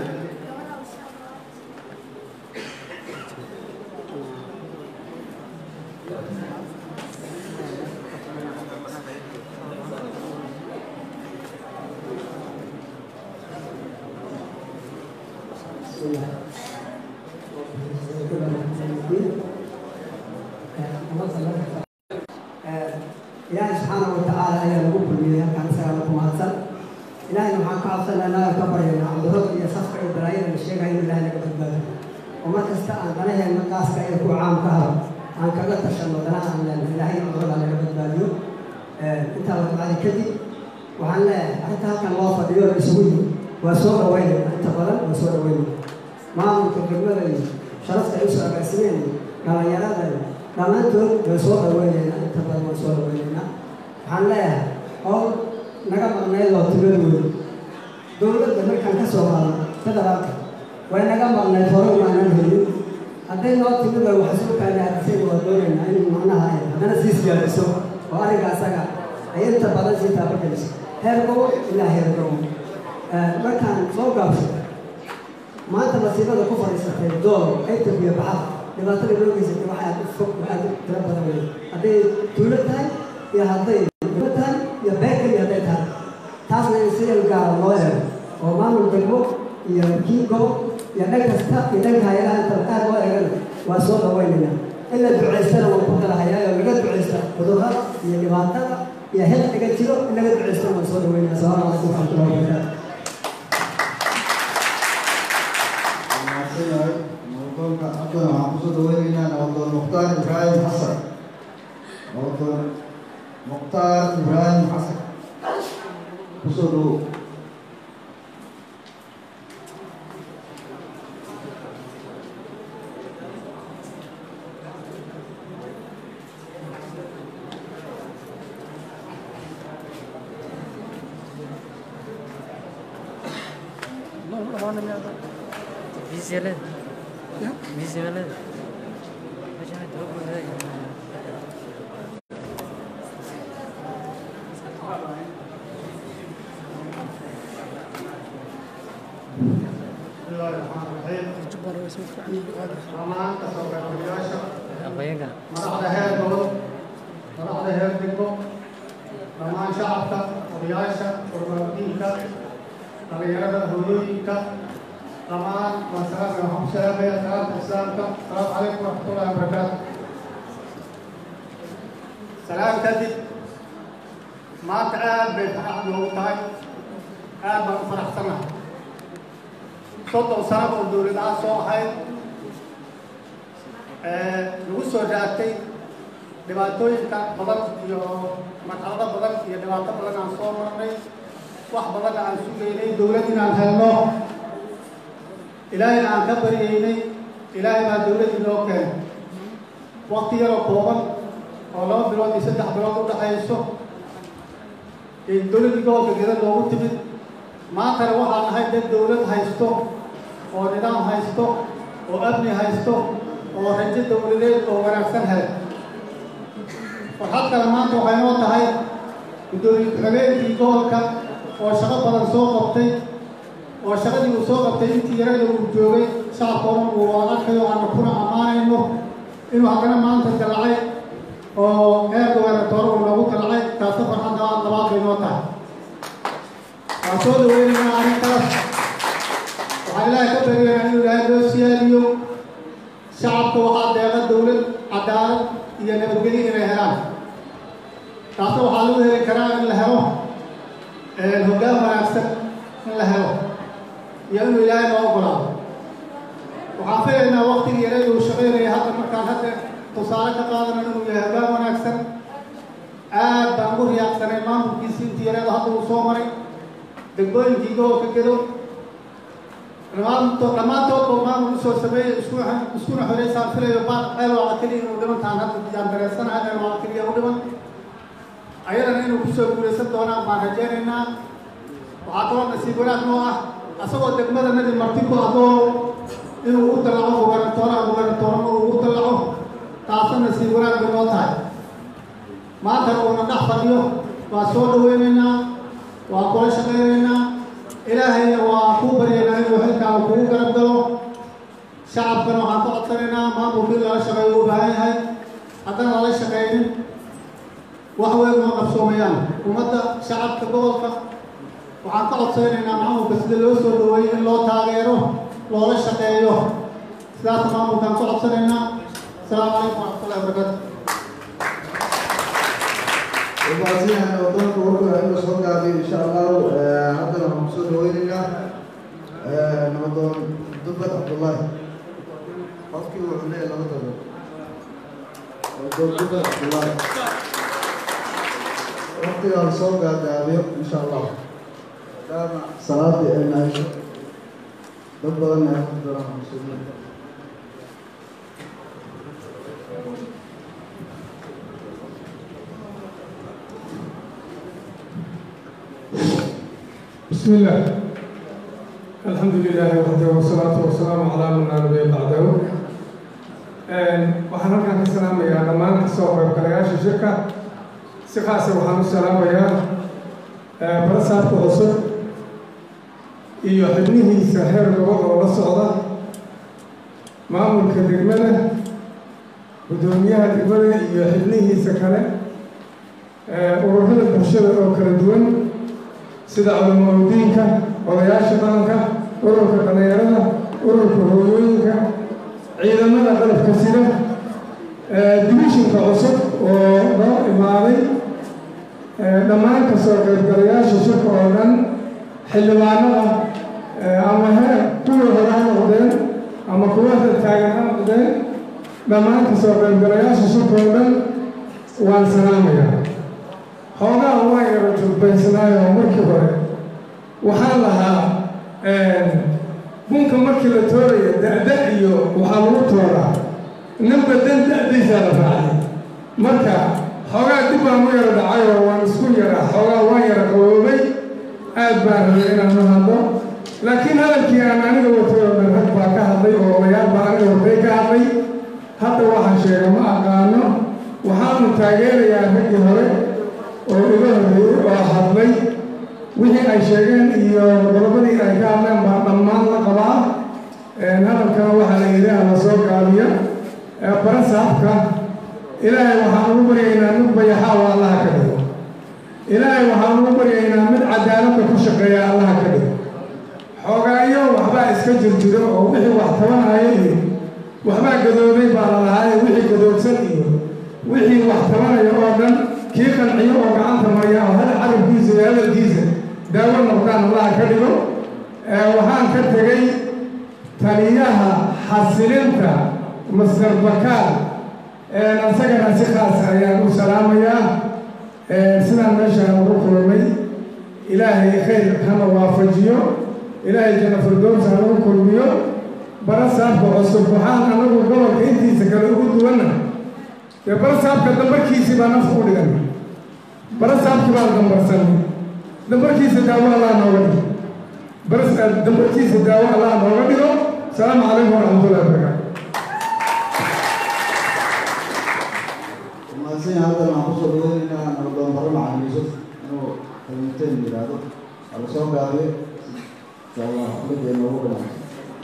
ilaahay subxaana watacaala ayaa lagu kulmiyey halkaan isagaa lagu mahadsan ilaahayna waxaan ka cabsanaa naga ka baryaynaa cudurrada iyo safka iyo balaayada la sheegayo in ilaahay naga badbaado oo mar kasta aan danaheenna qaaska ee ku caam ka haro aan kaga tashanno danaha aan leenahay ilaahay cudurrada naga badbaadiyo intaa la bacdi kadib waxaan leeyahay arrinta halkan loo fadhiyo la isugu yimi waa soo dhaweynayna inta badan waa soo dhaweynayna maamulka degmada iyo sharafta ay usoo agaasimeen iyo dhallinyarada iyo dhammaantood way soo dhaweynaynaa inta badan waan soo dhaweynaynaa waxaan leeyahay howl naga maqnayd oo timadooda dowladda markaan ka soo qaadno federaalka way naga maqnayd hore umaanan helin hadday noo timid way wax soo kaanaadisayna waa doonaynaa in macnaha ay haddana sii siyaadiso oo arrinka asaga ay inta badan sii taabageliso heer gobol ilaa heer gobol markaan soo gaabso maanta masiibada ku fadhiisatay dool aytab iyo baxad dhibaatada loo geysatay waxay aad u fog aad u tiro badan wey hadday tuulo tahay iyo hadday degmo tahay iyo beekali hadday tahay taasna in si gaara loo eego oo maamul degmo iyo kii gobol iyo dhan kasta iyo dhanka hay-adaha inta aad loo eegana waa soo dhaweynayna in la ducaystana waan ku dalahayaa oo laga ducaysta cudurrada iyo dhibaatada iyo xilqiga jiro in laga ducaystana waan soo dhaweynaya asalaamu calaykum waraxmatullahi wabarakaatu mahadsanyahay nabadoonka haddana waxaan kusoo dhaweyneynaa nabadoon mukhtaar ibraahim xasan nabadoon mukhtaar ibraahim xasan kusoo dhawow Vizyeler. Vizyeler. Acayip çok güzel. dhammaan kasoo qaybgalayaasha Aqoonyaga. madaxda heer gobol madaxda heer degmo dhammaan shacabka odayaasha urbaadiinka dhalinyarada hooyooyinka dhammaan waa salaamaya waxaan ku salaamaya salaamta islaamka asalaamu calaykum waraxmatullahi wabarakaatu salaam kadib maanta aad bay farxad noogu tahay aad baan u faraxsanahay soddon sano oo dowladaha soo ahayd lagu soo raagtay dhibaatooyinka badan iyo marxalado badan iyo dhibaato badan aan soo marnay wax badan aan sugaynay dowlad inaan helno ilaahayna aan ka baryaynay ilaahay baa dowlad inoo keenay waqti yaroo kooban oo laba bilood iyo saddex bilood u dhaxayso dowladdii gobolka geda loogu timid maantana waxaan nahay dad dowlad haysto oo nidaam haysto oo amni haysto oo rajo dowladeed oo wanaagsan helay farxad kale maanta waxay noo tahay guddoomiye ku-xigeenkii gobolka oo shaqo badan soo qabtay oo shaqadii uu soo qabtay intii yarada uu joogay shacabkoona uu arkayo aanu kuna ammaanayno inuu haddana maanta dalacay oo heer gobernatoore uu noogu dalacay taasi farxadda labaad bay noo tahay waan soo dhaweynaynaa arrintaas waxaan ilaahay ka baryaynaa inuu ilaahay loo siyaadiyo shacabka waxaa deeqa dowlad cadaalad iyo nabadgelyo inay helaan taasna waxaa lagu heli karaa in la helo hoggaan wanaagsan in la helo iyo inuu ilaahay noo ogolaado waxaan filaynaa waktigii yareed uu shaqaynaya hadda markaan hadda tusaale ka qaadana inuu yahay hoggaan wanaagsan aad baan ugu riyaaqsanay maamulkiisii intii yareed hadda uu soo maray degmooyinkii gobolka gedo dhammaantood dhammaantoodba maamul usoo sameeyey isku iskuna xoreysaan filayo baad ceelwaaca keliya inuu dhimantaan hadda yaan dareensanahay ceelwaaca keliya u dhiman ayadana inuu kusoo guulaysan doonaan baan rajaynaynaa waxaa kaloo nasiib wanaag noo ah asagoo degmadanadii marti ku adoo inuu u dalaco gobernatooraha gobernatoorama uu u dalaco taasna nasiib wanaag bay noo tahay maantana uuna dhex fadhiyo waa soo dhaweynaynaa waa kula shaqaynaynaa ilaahayna waa kuu baryaynaa inuu xilkaaga kugu garab galo shacabkana waxaan ka codsanaynaa maamulkii lala shaqeeyo u baahan yahay haddana lala shaqaynin wax weyn uma qabsoomayaan ummadda shacabka gobolka waxaan ka codsanaynaa maamulka sida loo soo dhaweeyey in loo taageero loola shaqeeyo sidaas maamulkaan ka codsanaynaa asalaamu calaykum waraxmatullahi wabarakaatu وبعدين ودونك ورقة إنه صوت قاعد إن شاء الله هذا لما مقصود ويننا نمضون دبة عبد الله قصدي وعليه لا تدر ودون دبة عبد الله وقتي على صوت قاعد إن شاء الله كان صلاة الناس دبة لنا يأخذ درهم مسلمين بسم الله الحمد لله وحده والصلاة والسلام على من لا نبي بعده waxaan halkan ka salaamayaa dhammaan kasoo qaybgalayaasha shirka si khaasa waxaan u salaamayaa barasaabka cusub iyo xibnihiisa heer gobol oo la socda maamulka degmada guddoomiyaha degmada iyo xibnihiisa kale ururada bulshada oo kala duwan sida culamaudiinka odayaasha dhaqanka ururka dhallinyarada ururka hooyooyinka ciidamada qalabka sida divishinka cusub oo noo imaaday dhammaan kasoo qaybgalayaasha shirka oo dhan xildhibaanada ama he kuwa hore ha noqdeen ama kuwa hadda taagan ha noqdeen dhammaan kasoo qaybgalayaasha shirka oo dhan waan salaamayaa xoogaa waan yara jurbaysnaayo markii hore waxaan lahaa bunka markii la tooraya da-da iyo waxaa lagu tooraa ninba dan da-daysaa la raacay marka xoogaa dib baan u yara dhacay oo waan isku yara xoogaa waan yara qaboobay aad baan rabay inaan u hadlo laakiin hadalkii aan aniga watay oo dhan rag baa ka hadlay oo odayaal baa aniga watay ka hadlay hadda waxaan sheegay ma aqaano waxaanu taageerayaa raggii hore oo iga horreeyey oo hadlay wixii ay sheegeen iyo qodobadii ay ka hadleen baa dhammaan la qabaa hadalkana waxaa la yidhi la soo gaabiya barasaabka ilaahay waxaan ugu baryaynaa mid bayaxaa oo allaha ka dhigo ilaahay waxaan ugu baryaynaa mid cadaaladda ku shaqeeya allaha ka dhigo xoogaayo waxbaa iska jirjiro oo wixii wax tabanaya iyo waxbaa gadoobay baa la lahaaye wixii gadoobsan iyo wixii wax tabanaya oo dhan kii qanciyo oo gacanta marya oo hal carabkiisa iyo hadalkiisa daawo noqdaan allaha ka dhigo waxaan ka tegey taliyaha xasilinta master bakaal asagana si khaas ayaan u salaamayaa sidaan meeshaan ugu kulmay ilaahay khayr hana waafajiyo ilaahay janna firdows hana u kulmiyo bara saabka cusub waxaan anagu gobolka intiisa kale ugu duwanna dee bara saabka dambarkiisii baa nafta u dhigan bara saabkii baan dambarsanay dambarkiisa daawo allah nooga dhigo bara dambarkiisa daawo allah nooga dhigo asalaamu calaykum waraxmatullahi wabarakaatu mahadsan yahay haddan waxaan kusoo dhaweynaynaa nabadoon bare macalin yuusuf inuu kalmateen yidhaahdo waa la soo gaabiyo insha allah xafladda inoogu dhamaato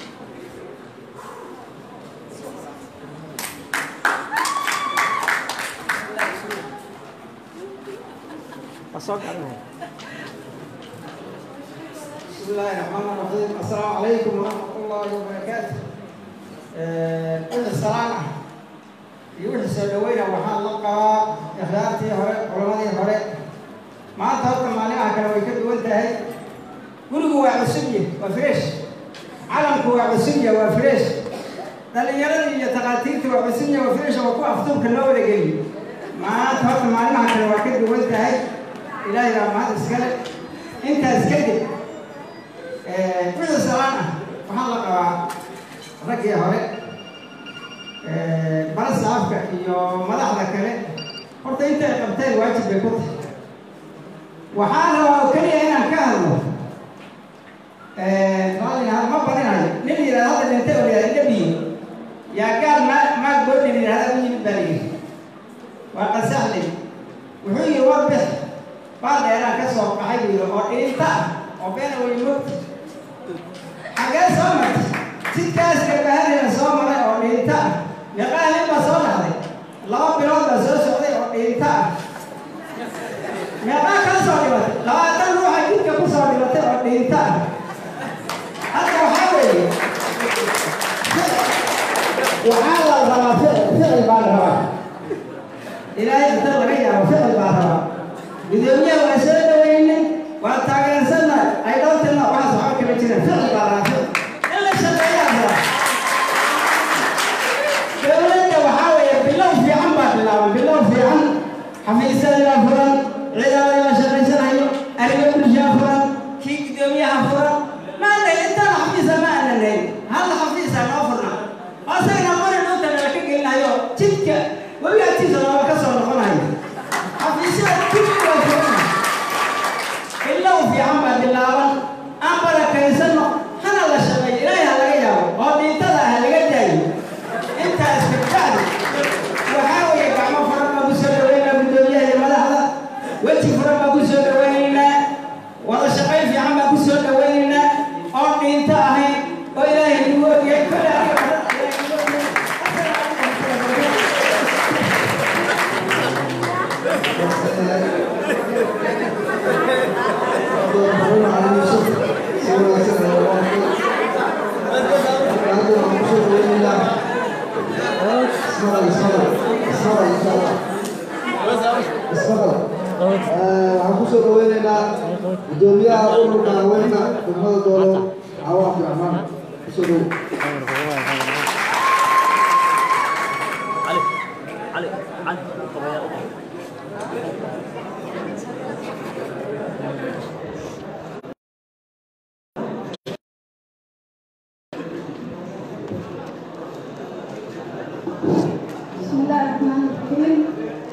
بسم الله الرحمن الرحيم السلام عليكم ورحمة الله وبركاته إذا السلام يوحي سودوينا وحان لقى إخلاتي هوري علمادي هوري ما تهوك مانعها كانوا يكدوا انتهي قلوا وعسية وفريش علمك وعسية وفريش dhalinyaradii iyo takhaatiirtii waa cusubnya waa firisha waa ku aftuubka loo wada geliyo maanta horta maalmaha kale waa ka duwan tahay ilaahay baa mahad iskale intaas kadib wixii salaan ah waxaan la qabaa raggii hore balasaafka iyo madaxda kale horta intay qabteen waajib bay ku tahay waxaan rabaa oo keliya inaan ka hadlo raalliga ma badinayo nin yidhahda hadda dhintay oo yidhahda dhabiyo yaa gaal ma maag boodhin yidhahda u yimid baa layidhi waa qasaxlay wuxuu yidhi war bix baal dheeraan ka soo baxay buu yidhi oo dhiinta ah oo beena way mogta xagee soo martay jidkaas gabahadina soo maray oo dhiinta ah meeqaa nin baa soo dhacday laba bilood baa soo socday oo dhiinta ah meeqaa kala soo dhimatay labaatan ruuxa jidka ku soo dhimatay oo dhiinta ah hadda waxaa weeye waxaa la rabaa ficil ficil baa la rabaa ilaahay inta laga yaabo ficil baa rabaa gudoomiyaha waa soo dhaweynay waa taageersannahay ay dhowrtina waxaas waxba kama jiraan ficil baa rabaa ficil in la shaqeeyaa rabaa dowladda waxaa weeye bilow fiican baa bilaaban bilow fiican xafiisyadii baa furan ciidamadii baa shaqaysanayo arrimo bulshaa furan kii gudoomiyaha furan maanta intaan xafiisa ma aanan hayn hal xafiisa noo furnaa asagana mari dhulka nala ka gelinayo jidka webi agtiisa looga ka soo noqonayo xafiisyada jidka waa furan bilow fiican baa bilaaban aan barakaysano hana la shaqeeyo ilaahay ha laga yaabo oo dhiintada ha laga daayo intaas kabacdi waxaa weeye gacmo furan baa ku soo dhaweynaa guddoomiyaha iyo madaxda weji furan baa ku soo dhaweynaynaa wada shaqayn fiican baa ku soo dhaweynaynaa oo dhiinto ahayn oo ilaahay nagu ogyahay kole aniga waxaan kusoo dhaweynaynaa gudoomiyaha ururka haweenka degmada doolo cawa abdiraxmaan kusoo dhow بسم الله الرحمن الرحيم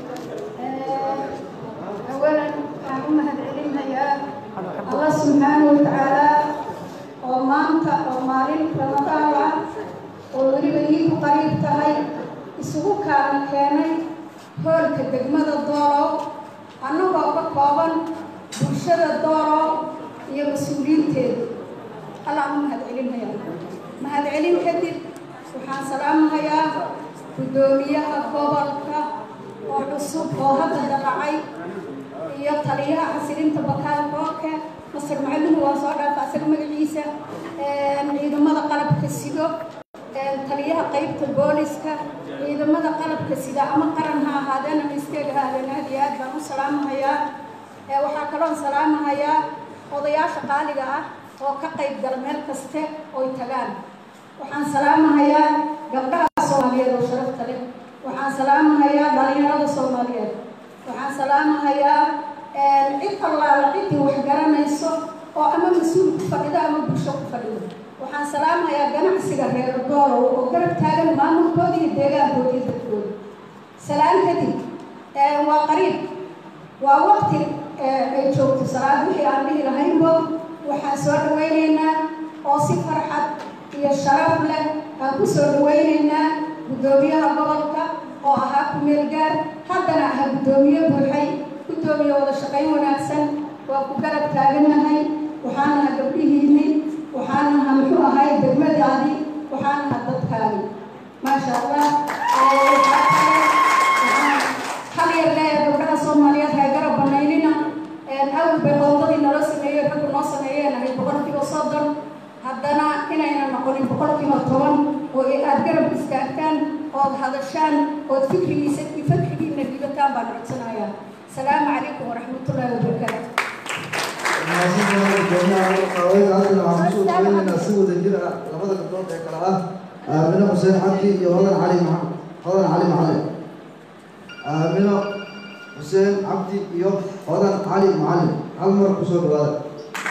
أولا waxaan u mahadcelinayaa allah subxaana wa tacaala oo maanta oo maalin ramadaan ah oo weliba iiku qariib tahay isugu kaana keenay hoolka degmada doolow annagoo ka kooban bulshada doolow iyo mas-uuliyiinteeda allaan u mahadcelinayaa mahadcelin kadib waxaan salaamahayaa guddoomiyaha gobolka oo cusub oo hadda dalacay iyo taliyaha xasilinta bakaal kooke masar macalluhu waa soo dhaafa asaga magaciisa ciidamada qalabka sido taliyaha qaybta booliska ciidamada qalabka sida ama qaran ha ahaadeen ama isteeg ha ahaadeen aad iyo aad baan u salaamahayaa waxaa kaloon salaamahayaa odayaasha qaaliga ah oo ka qayb gala meel kaste oy tagaan waxaan salaamahayaa gabdhaha soomaaliyeed oo sharafta leh waxaan salaamahayaa dhalinyarada soomaaliyeed waxaan salaamahayaa cid allaala ciddii wax garanayso oo ama mas-uul ku fadhido ama bulsho ku fadhido waxaan salaamahayaa ganacsiga reer doolow oo garab taagan maamulkooda iyo deegaankooda iyo dadkooda salaan kadib waa qariib waa waqti ay joogto salaad wixii aan dhihi lahaynbo waxaan soo dhawaynaynaa oo si farxad iyo sharaf leh aan ku soo dhawaynaynaa guddoomiyaha gobolka oo ahaa ku-meel gaar haddana aha guddoomiye buuxay guddoomiye wada shaqayn wanaagsan waa ku garab taaganahay waxaan aha gabdhihiinni waxaan aha muxuu ahay degmadaadi waxaan aha dadkaadi maasha allah hal yar leeya gabdhaha soomaaliyeed hay garab banaynina awal bay qoondadii naloo sameeyey raggu noo sameeyeen ahay boqolkiiba soddon haddana inayna noqonin boqolkiiba toban oo aad garab istaagtaan ood hadashaan ood fikrigiisa fikrigiina dhibataan baan codsanayaa asalaamu calaykum waraxmatullaahi wabarakaatu si wada jir ah labada gabdhood ee kale ah aamino xuseen cabdi iyo hodan cali hodan cali macalin aamino xuseen cabdi iyo hodan cali macalin hal mar kusoo dhawaada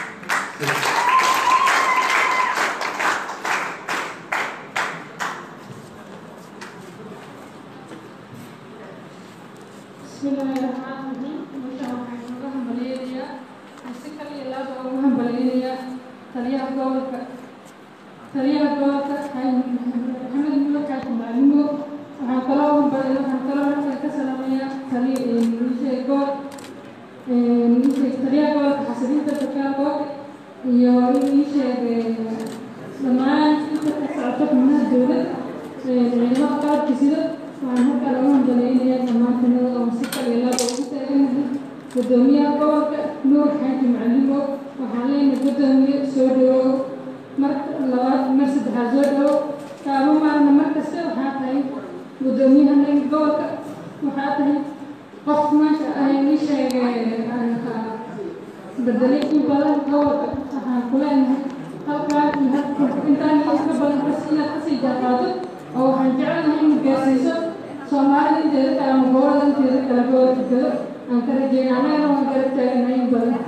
بسم الله الرحمن الرحيم وشاء الله همبلينيا مسكر يلا بقى همبلينيا تريا قولك تريا قولك هاي محمد ملك هاي معلمه waxaan kaloo hambalyo waxaan kaloo halkan ka salaamayaa taliya nishay gool nishay taliya goolka xasiliinta bakaagoog iyo nisheeg dhammaan inta ka socoto xubnaha dowladda ciidamada qalabka sida waxaan halkan ugu hambaleynayaa dhammaan tanada oo si kal iyo laba ugu taaganahay gudoomiyaha gobolka nuur xaaji macalimo waxaan leenahay gudoomiye soo dhawow mar labaad mar saddexaad soo dhawow kaaba maalna mar kasta waxaa tahay gudoomiyaha gobolka waxaa tahay qof maasha ah ii sheegay bedelay in badan gobolka waxaan ku leenahay halkaan iyo halkan intaan iyo ka badan kas inaad kasii jaaqaado oo waxaan jecelnahay in gaarsiiso soomaalida inteeda kale ama gobolada inteeda kale gobolka gado aan ka rajeynay annagana waan garab taaganahay in badan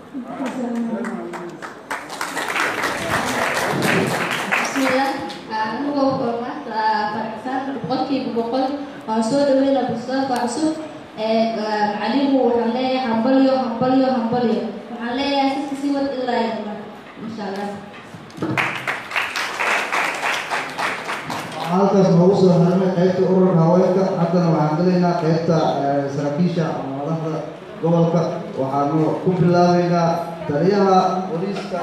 bismillah anigoo kormaanta faraxsan boqolkiiba boqol waan soo dhaweynaa bustaanka cusub macalimu waxaan leeyahay hambalyo hambalyo hambalyo waxaan leeyahay siska sii wad ilaa yadma insha allah halkaas noogu soo harnay qaybta ururka haweenka haddana waxaan gelaynaa qaybta saraakiisha ama madaxda gobolka waxaanu ku bilaabaynaa taliyaha booliiska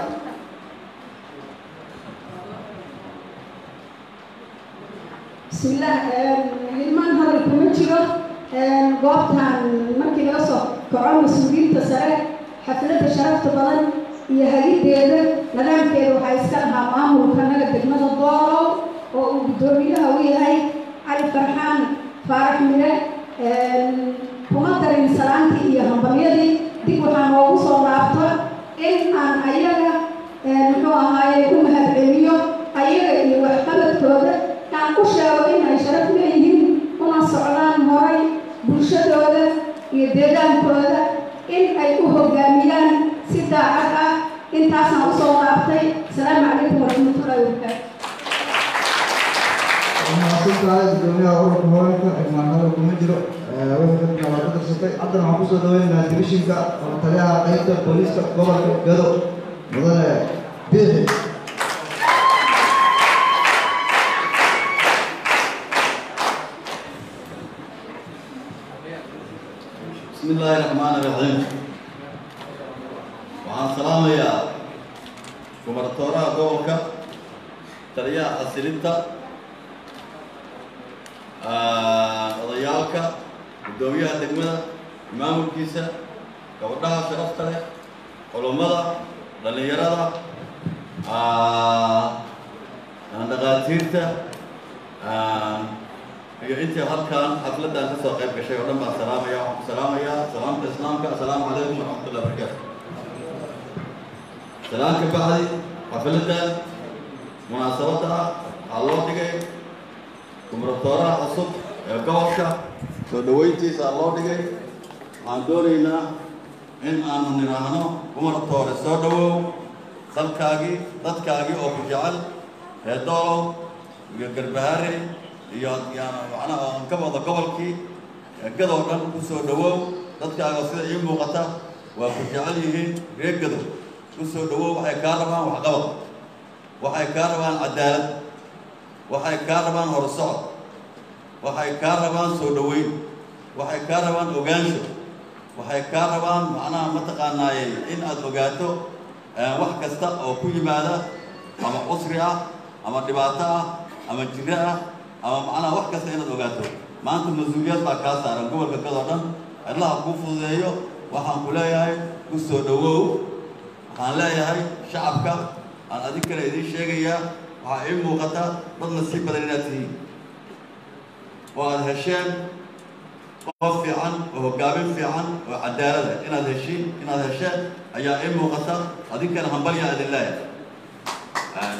bismillaah hilmaan hadal kuma jiro goobtan markii laga soo kaco mas-uuliyiinta sare xafladda sharafta badan iyo hagiddeeda nidaamkeeda waxaa iska lahaa maamulka naga degmada doolow oo uu guddoomiyaha u yahay cali farxaan faarax mire kuma darin salaantii iyo hambalyadii dib waxaa noogu soo laabto in aan ayaga muxuu ahaaye ku mahadceliyo ayaga iyo waxqabadkooda aan ku sheego in ay sharaf leeyihiin una socdaan horay bulshadooda iyo deegaankooda in ay u hoggaamiyaan si daacad ah intaasaan usoo laabtay asalaamu calaykum waraxmatullaahi wabarakaatu mahadsantahay gudoomiyaha ururka haweenka xigmaan hadal kuma jiro wixii waa ka darsatay haddana waxaan kusoo dhaweynaynaa dimishinka oo taliyaha qaybta booliiska gobolka gado mudane biixi بسم الله الرحمن الرحيم waxaan salaamayaa gubernatooraha gobolka taliyaha xasilinta odayaalka guddoomiyaha degmada maamulkiisa gabadhaha sharafta leh culummada dhallinyarada dhaqaatiirta iyo intii halkan xafladdan ka soo qayb gashay oo dhan baan salaamaya waxaan ku salaamayaa salaamta islaamka assalaamu calaykum waraxmatullahi wabarakaatu salaan ka bacdi xafladdan munaasabadda ah waxaa loo dhigay gubernatooraha cusub ee gobolka soo dhaweyntiisa loo dhigay waxaan doonaynaa in aanu nidhaahno umar toore soo dhawow dalkaagii dadkaagii oo ku jecel ee doolow iyo garbaharey iyo yaana macnaha aan ka wada gobolkii gadoo dhan ku soo dhawow dadkaaga sida ii muuqata waa ku jecel yihiin reer gadow ku soo dhawow waxay kaa rabaan waxqabad waxay kaa rabaan cadaalad waxay kaa rabaan horsocod waxay kaa rabaan soo dhaweyn waxay kaa rabaan ogaansho waxay kaa rabaan macnaha mataqaanaaye in aad ogaato wax kasta oo ku yimaada ama cusri ah ama dhibaato ah ama jiro ah ama macnaha wax kasta inaad ogaato maanta mas-uuliyad baa kaa saaran gobolka gadoo dhan cidlaha kuu fududeeyo waxaan ku leeyahay ku soo dhawow waxaan leeyahay shacabka aan adig kale idiin sheegayaa waxaa ii muuqata dad nasiib badan inaad tihiin oo aad hesheen qof fiican oo hoggaamin fiican oo cadaalada inaad heshiin inaad hesheen ayaa ii muuqata adinkana hambalyaa idin leeyahay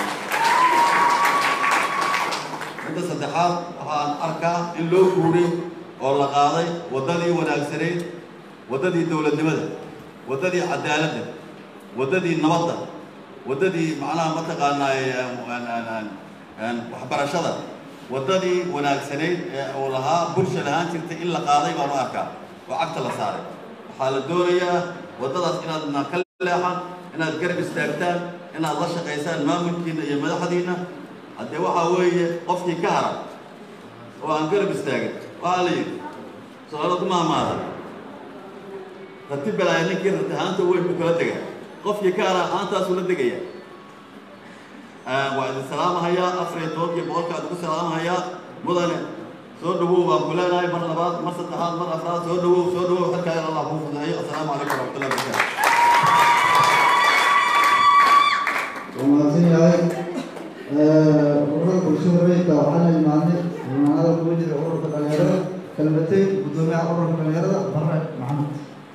midda saddexaad waxaan arkaa in loo guuray oo la qaaday waddadii wanaagsanayd waddadii dowladnimada waddadii cadaaladda waddadii nabadda waddadii macnaha mataqaanaaye waxbarashada waddadii wanaagsanayd ee uu lahaa bulsha lahaan jirtay in la qaaday baan u arkaa oo cagta la saaray waxaa la doonayaa waddadaas inaadna ka leexan inaad garab istaagtaan inaad la shaqaysaan maamulkiina iyo madaxdiina haddee waxaa weeye qofkii ka haran oo aan garab istaagin waxaa la yidhi su-aalo ku maamaada rati balaaya ninkii rati haanta weyn buu kala dega qofkii ka haran haantaasuu la degaya waa idin salaamahayaa afar iyo tobankii boqolka ad ku salaamahayaa mudane soo dhawow baan ku leenahay mar labaad mar saddexaad mar afraad soo dhawow soo dhawow xilkaa in allah kuu fududeeyo assalaamu calaykum waraxmatullahi wabarakaatu ومعزين يا عيد ururada bulshada rayidka waxaana imaadnay imaanada kuwa jira ururka dhalinyarada kalmatay gudoomiyaha ururka dhalinyarada bare maxamed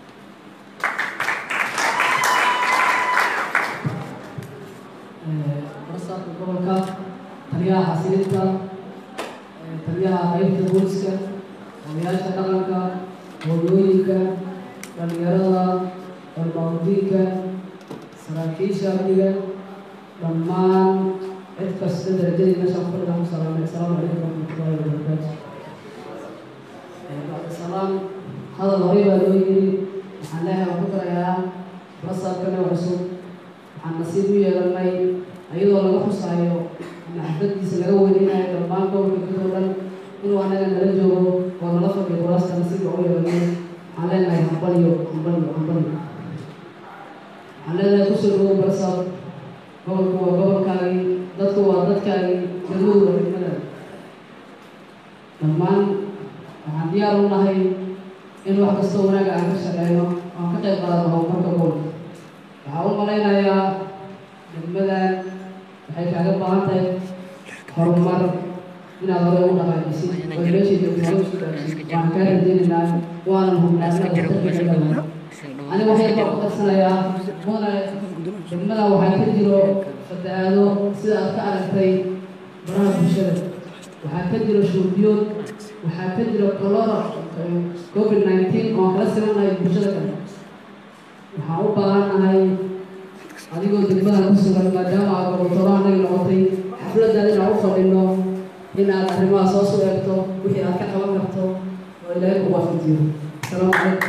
barsaabka gobolka taliyaha xasilinta taliyaha qaybta booliska odayaasha dhaqanka hooyooyinka dhalinyarada dalmaamudiinka saraakiisha amniga dhammaan cid kasta darajadii meeshaan ku fadhida ku salaamay asalaamu calaykum waraxmatullahi wabarakaatu bacdasalaam hadal horey baa loo yiri waxaan leeyahay waan ku darayaa barsaabkana cusub waxaan nasiib u yeelanay iyadoo laga xusaayo ama xafladiisa laga weyninayo dhammaan gobolka kadoo dhan inuu anaga nala joogo oo nala fadhiyo kuraasta nasiibka u yeelanay waxaan leenahay hambalyo hambalyo hambalyo waxaan leenahay kusoo dhawow barsaab gobolku waa gobolkaagii dadku waa dadkaagii degmadu waa degmadaada dhammaan waxaan diyaar u nahay in wax kastoo wanaaga aan ka shaqeyno aan ka qayb qaadano horumarka gobolka waxaan u malaynayaa degmadan waxay kaaga baahan tahay horumar inaad hore u dhaqaajisid oo meeshii degmada isku dhaafsid waxaan kaa rajeynaynaa waanan hubnaa inaad waxtarkeeda aniga waxay baa ku darsanayaa mudane degmada waxaa ka jiro fatahaado sida aad ka aragtay baraha bulshada waxaa ka jiro shuurbiyood waxaa ka jiro colora covid nineteen oo kala simannahay bulshada kale waxaan u baahannahay adigoo degmada ku sugan maadaama aad goboltoola anaga noqotay xafladdan inaan u fadhino in aad arrimaha soo soo eegto wixii aad ka qaban karto oo ilaahay ku waafajiyo asalaamu calaykum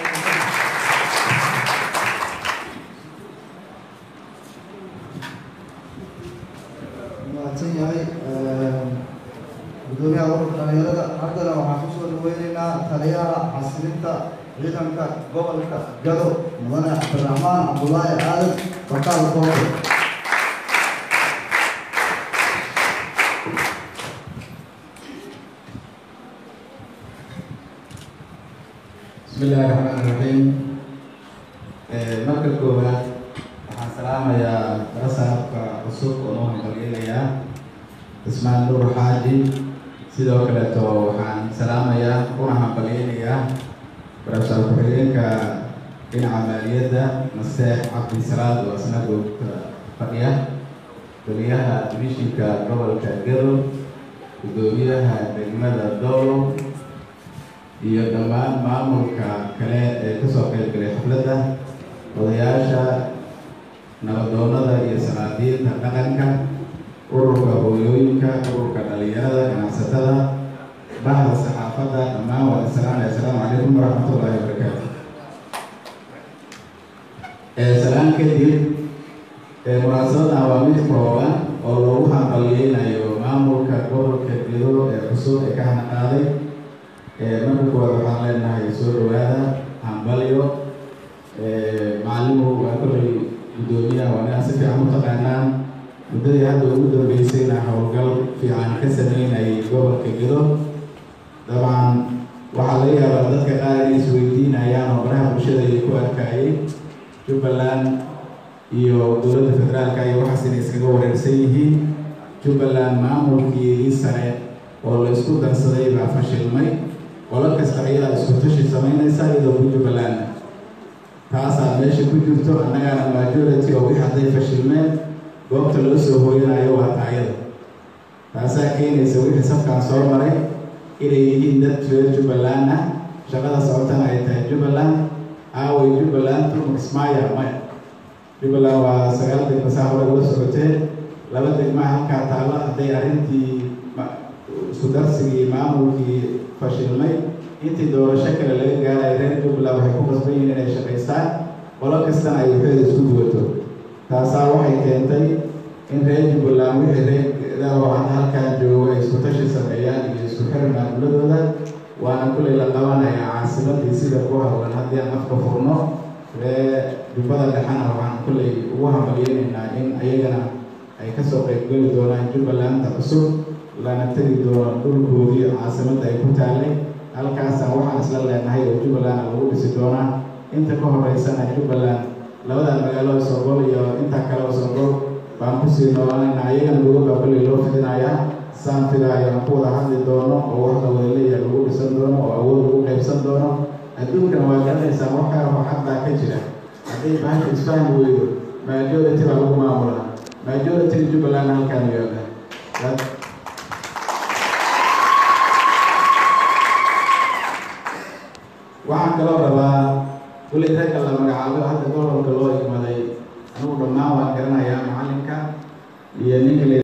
mahadsan yahay gudoomiyaha ururka dhalinyarada haddana waxaan kusoo dhaweyneynaa taliyaha xasilinta ciidanka gobolka gado mudane cabdiraxmaan cabdulaahi aadan fakaal koobe بسم الله الرحمن الرحيم marka koowaad waxaan salaamayaa rasaabka cusub oo noo hambalyeelayaa ismaan nuur xaaji sidoo kaleeto waxaan salaamayaa kuna hambalyeynayaa barabsaar ku-xigeenka dhinaca maaliyadda naseex cabdisalaad oo isna goobta fadhiya goliyaha divishinka gobolka gado guddoomiyaha degmada dowlow iyo dhammaan maamulka kale ee kasoo qayb galay xafladda odayaasha nabadoonnada iyo sanaadiinta dhaqanka ururka hooyooyinka ururka dhalinyarada ganacsatada bahda saxaafadda dhammaan waa isalaamaya assalaamu calaykum waraxmatullaahi wabarakaatu salaan kadib munaasabadan waa mid kooban oo loogu hambaliyeynayo maamulka gobolka gedo ee cusub ee ka hanaqaaday marka koowaad waxaan leenahay soo dhawaada hambalyo macalimu waa kollay guddoomiyaha waa inaan si fiican u taqaanaan muddadii hadda ugu dambeysayna howlgal fiican ka sameynayay gobolka gedo dabcan waxaa laga yaabaa dadka qaar inay isweydiinayaan oo baraha bulshada ay ku arkayay jubbaland iyo dowladda federaalka iyo waxaas inay iskaga wareersan yihiin jubbaland maamulkeedii sare oo la isku darsaday baa fashilmay qolo kasta ayadaa isku tashi samaynaysa iyadoo ku jubbaland taasaa meesha ku jirto annagaana majority oo wixii hadday fashilmeen goobta loo soo hooyanayo waa taayada taasaa keenaysa wixii safkaan soo maray inay yihiin dad reer jubbaland ah shaqada socotana ay tahay jubbaland aaway jubbaland turmixmaya maya jubbaland waa sagaal degma saa hore ula socotee laba degma halkaa taalla hadday arrintii isku darsigii maamulkii fashilmay intii doorasho kale laga gaarayo reer jubbaland waxay ku qasban yihiin inay shaqaystaan qolo kastana ay waxeeda isku duwato taasaa waxay keentay in reer jubbaland wixii reerdaoo hadda halkaan joogo ay isku tashi sameeyaan iyo isku xir maamuladooda waana kullay la qabanayaa caasimadii sida ku hawlan haddii aan afka furno ree jubbada dhexena waxaan kullay ugu hambalyeynaynaa in ayagana ay kasoo qaybgeli doonaan jubbalanda cusub lana tegi doono dhulkoodii caasimadda ay ku taallay halkaasaan waxaan isla leenahay oo jubbaland lagu dhisi doonaa inta ka horeysana jubbaland labadan magaalo sogol iyo intaa kale oo sogol baan kusii noolaanayna ayagana luga baa kullay loo fidinayaa saan filaayo aan ku wada hadli doono oo wax la wada leeyahay lagu dhisan doono oo awood lagu qaybsan doono adduunkana waa garanaysaa waxaa waxadbaa ka jira hadday bahasha isfahmi weydo majority baa lagu maamulaa majority jubbaland halkaan yooga waxaan kaloo rabaa kulay ragga la magacaabo hadda gobolka loo igmaday anugu dhammaan waan garanayaa macalinka iyo ninka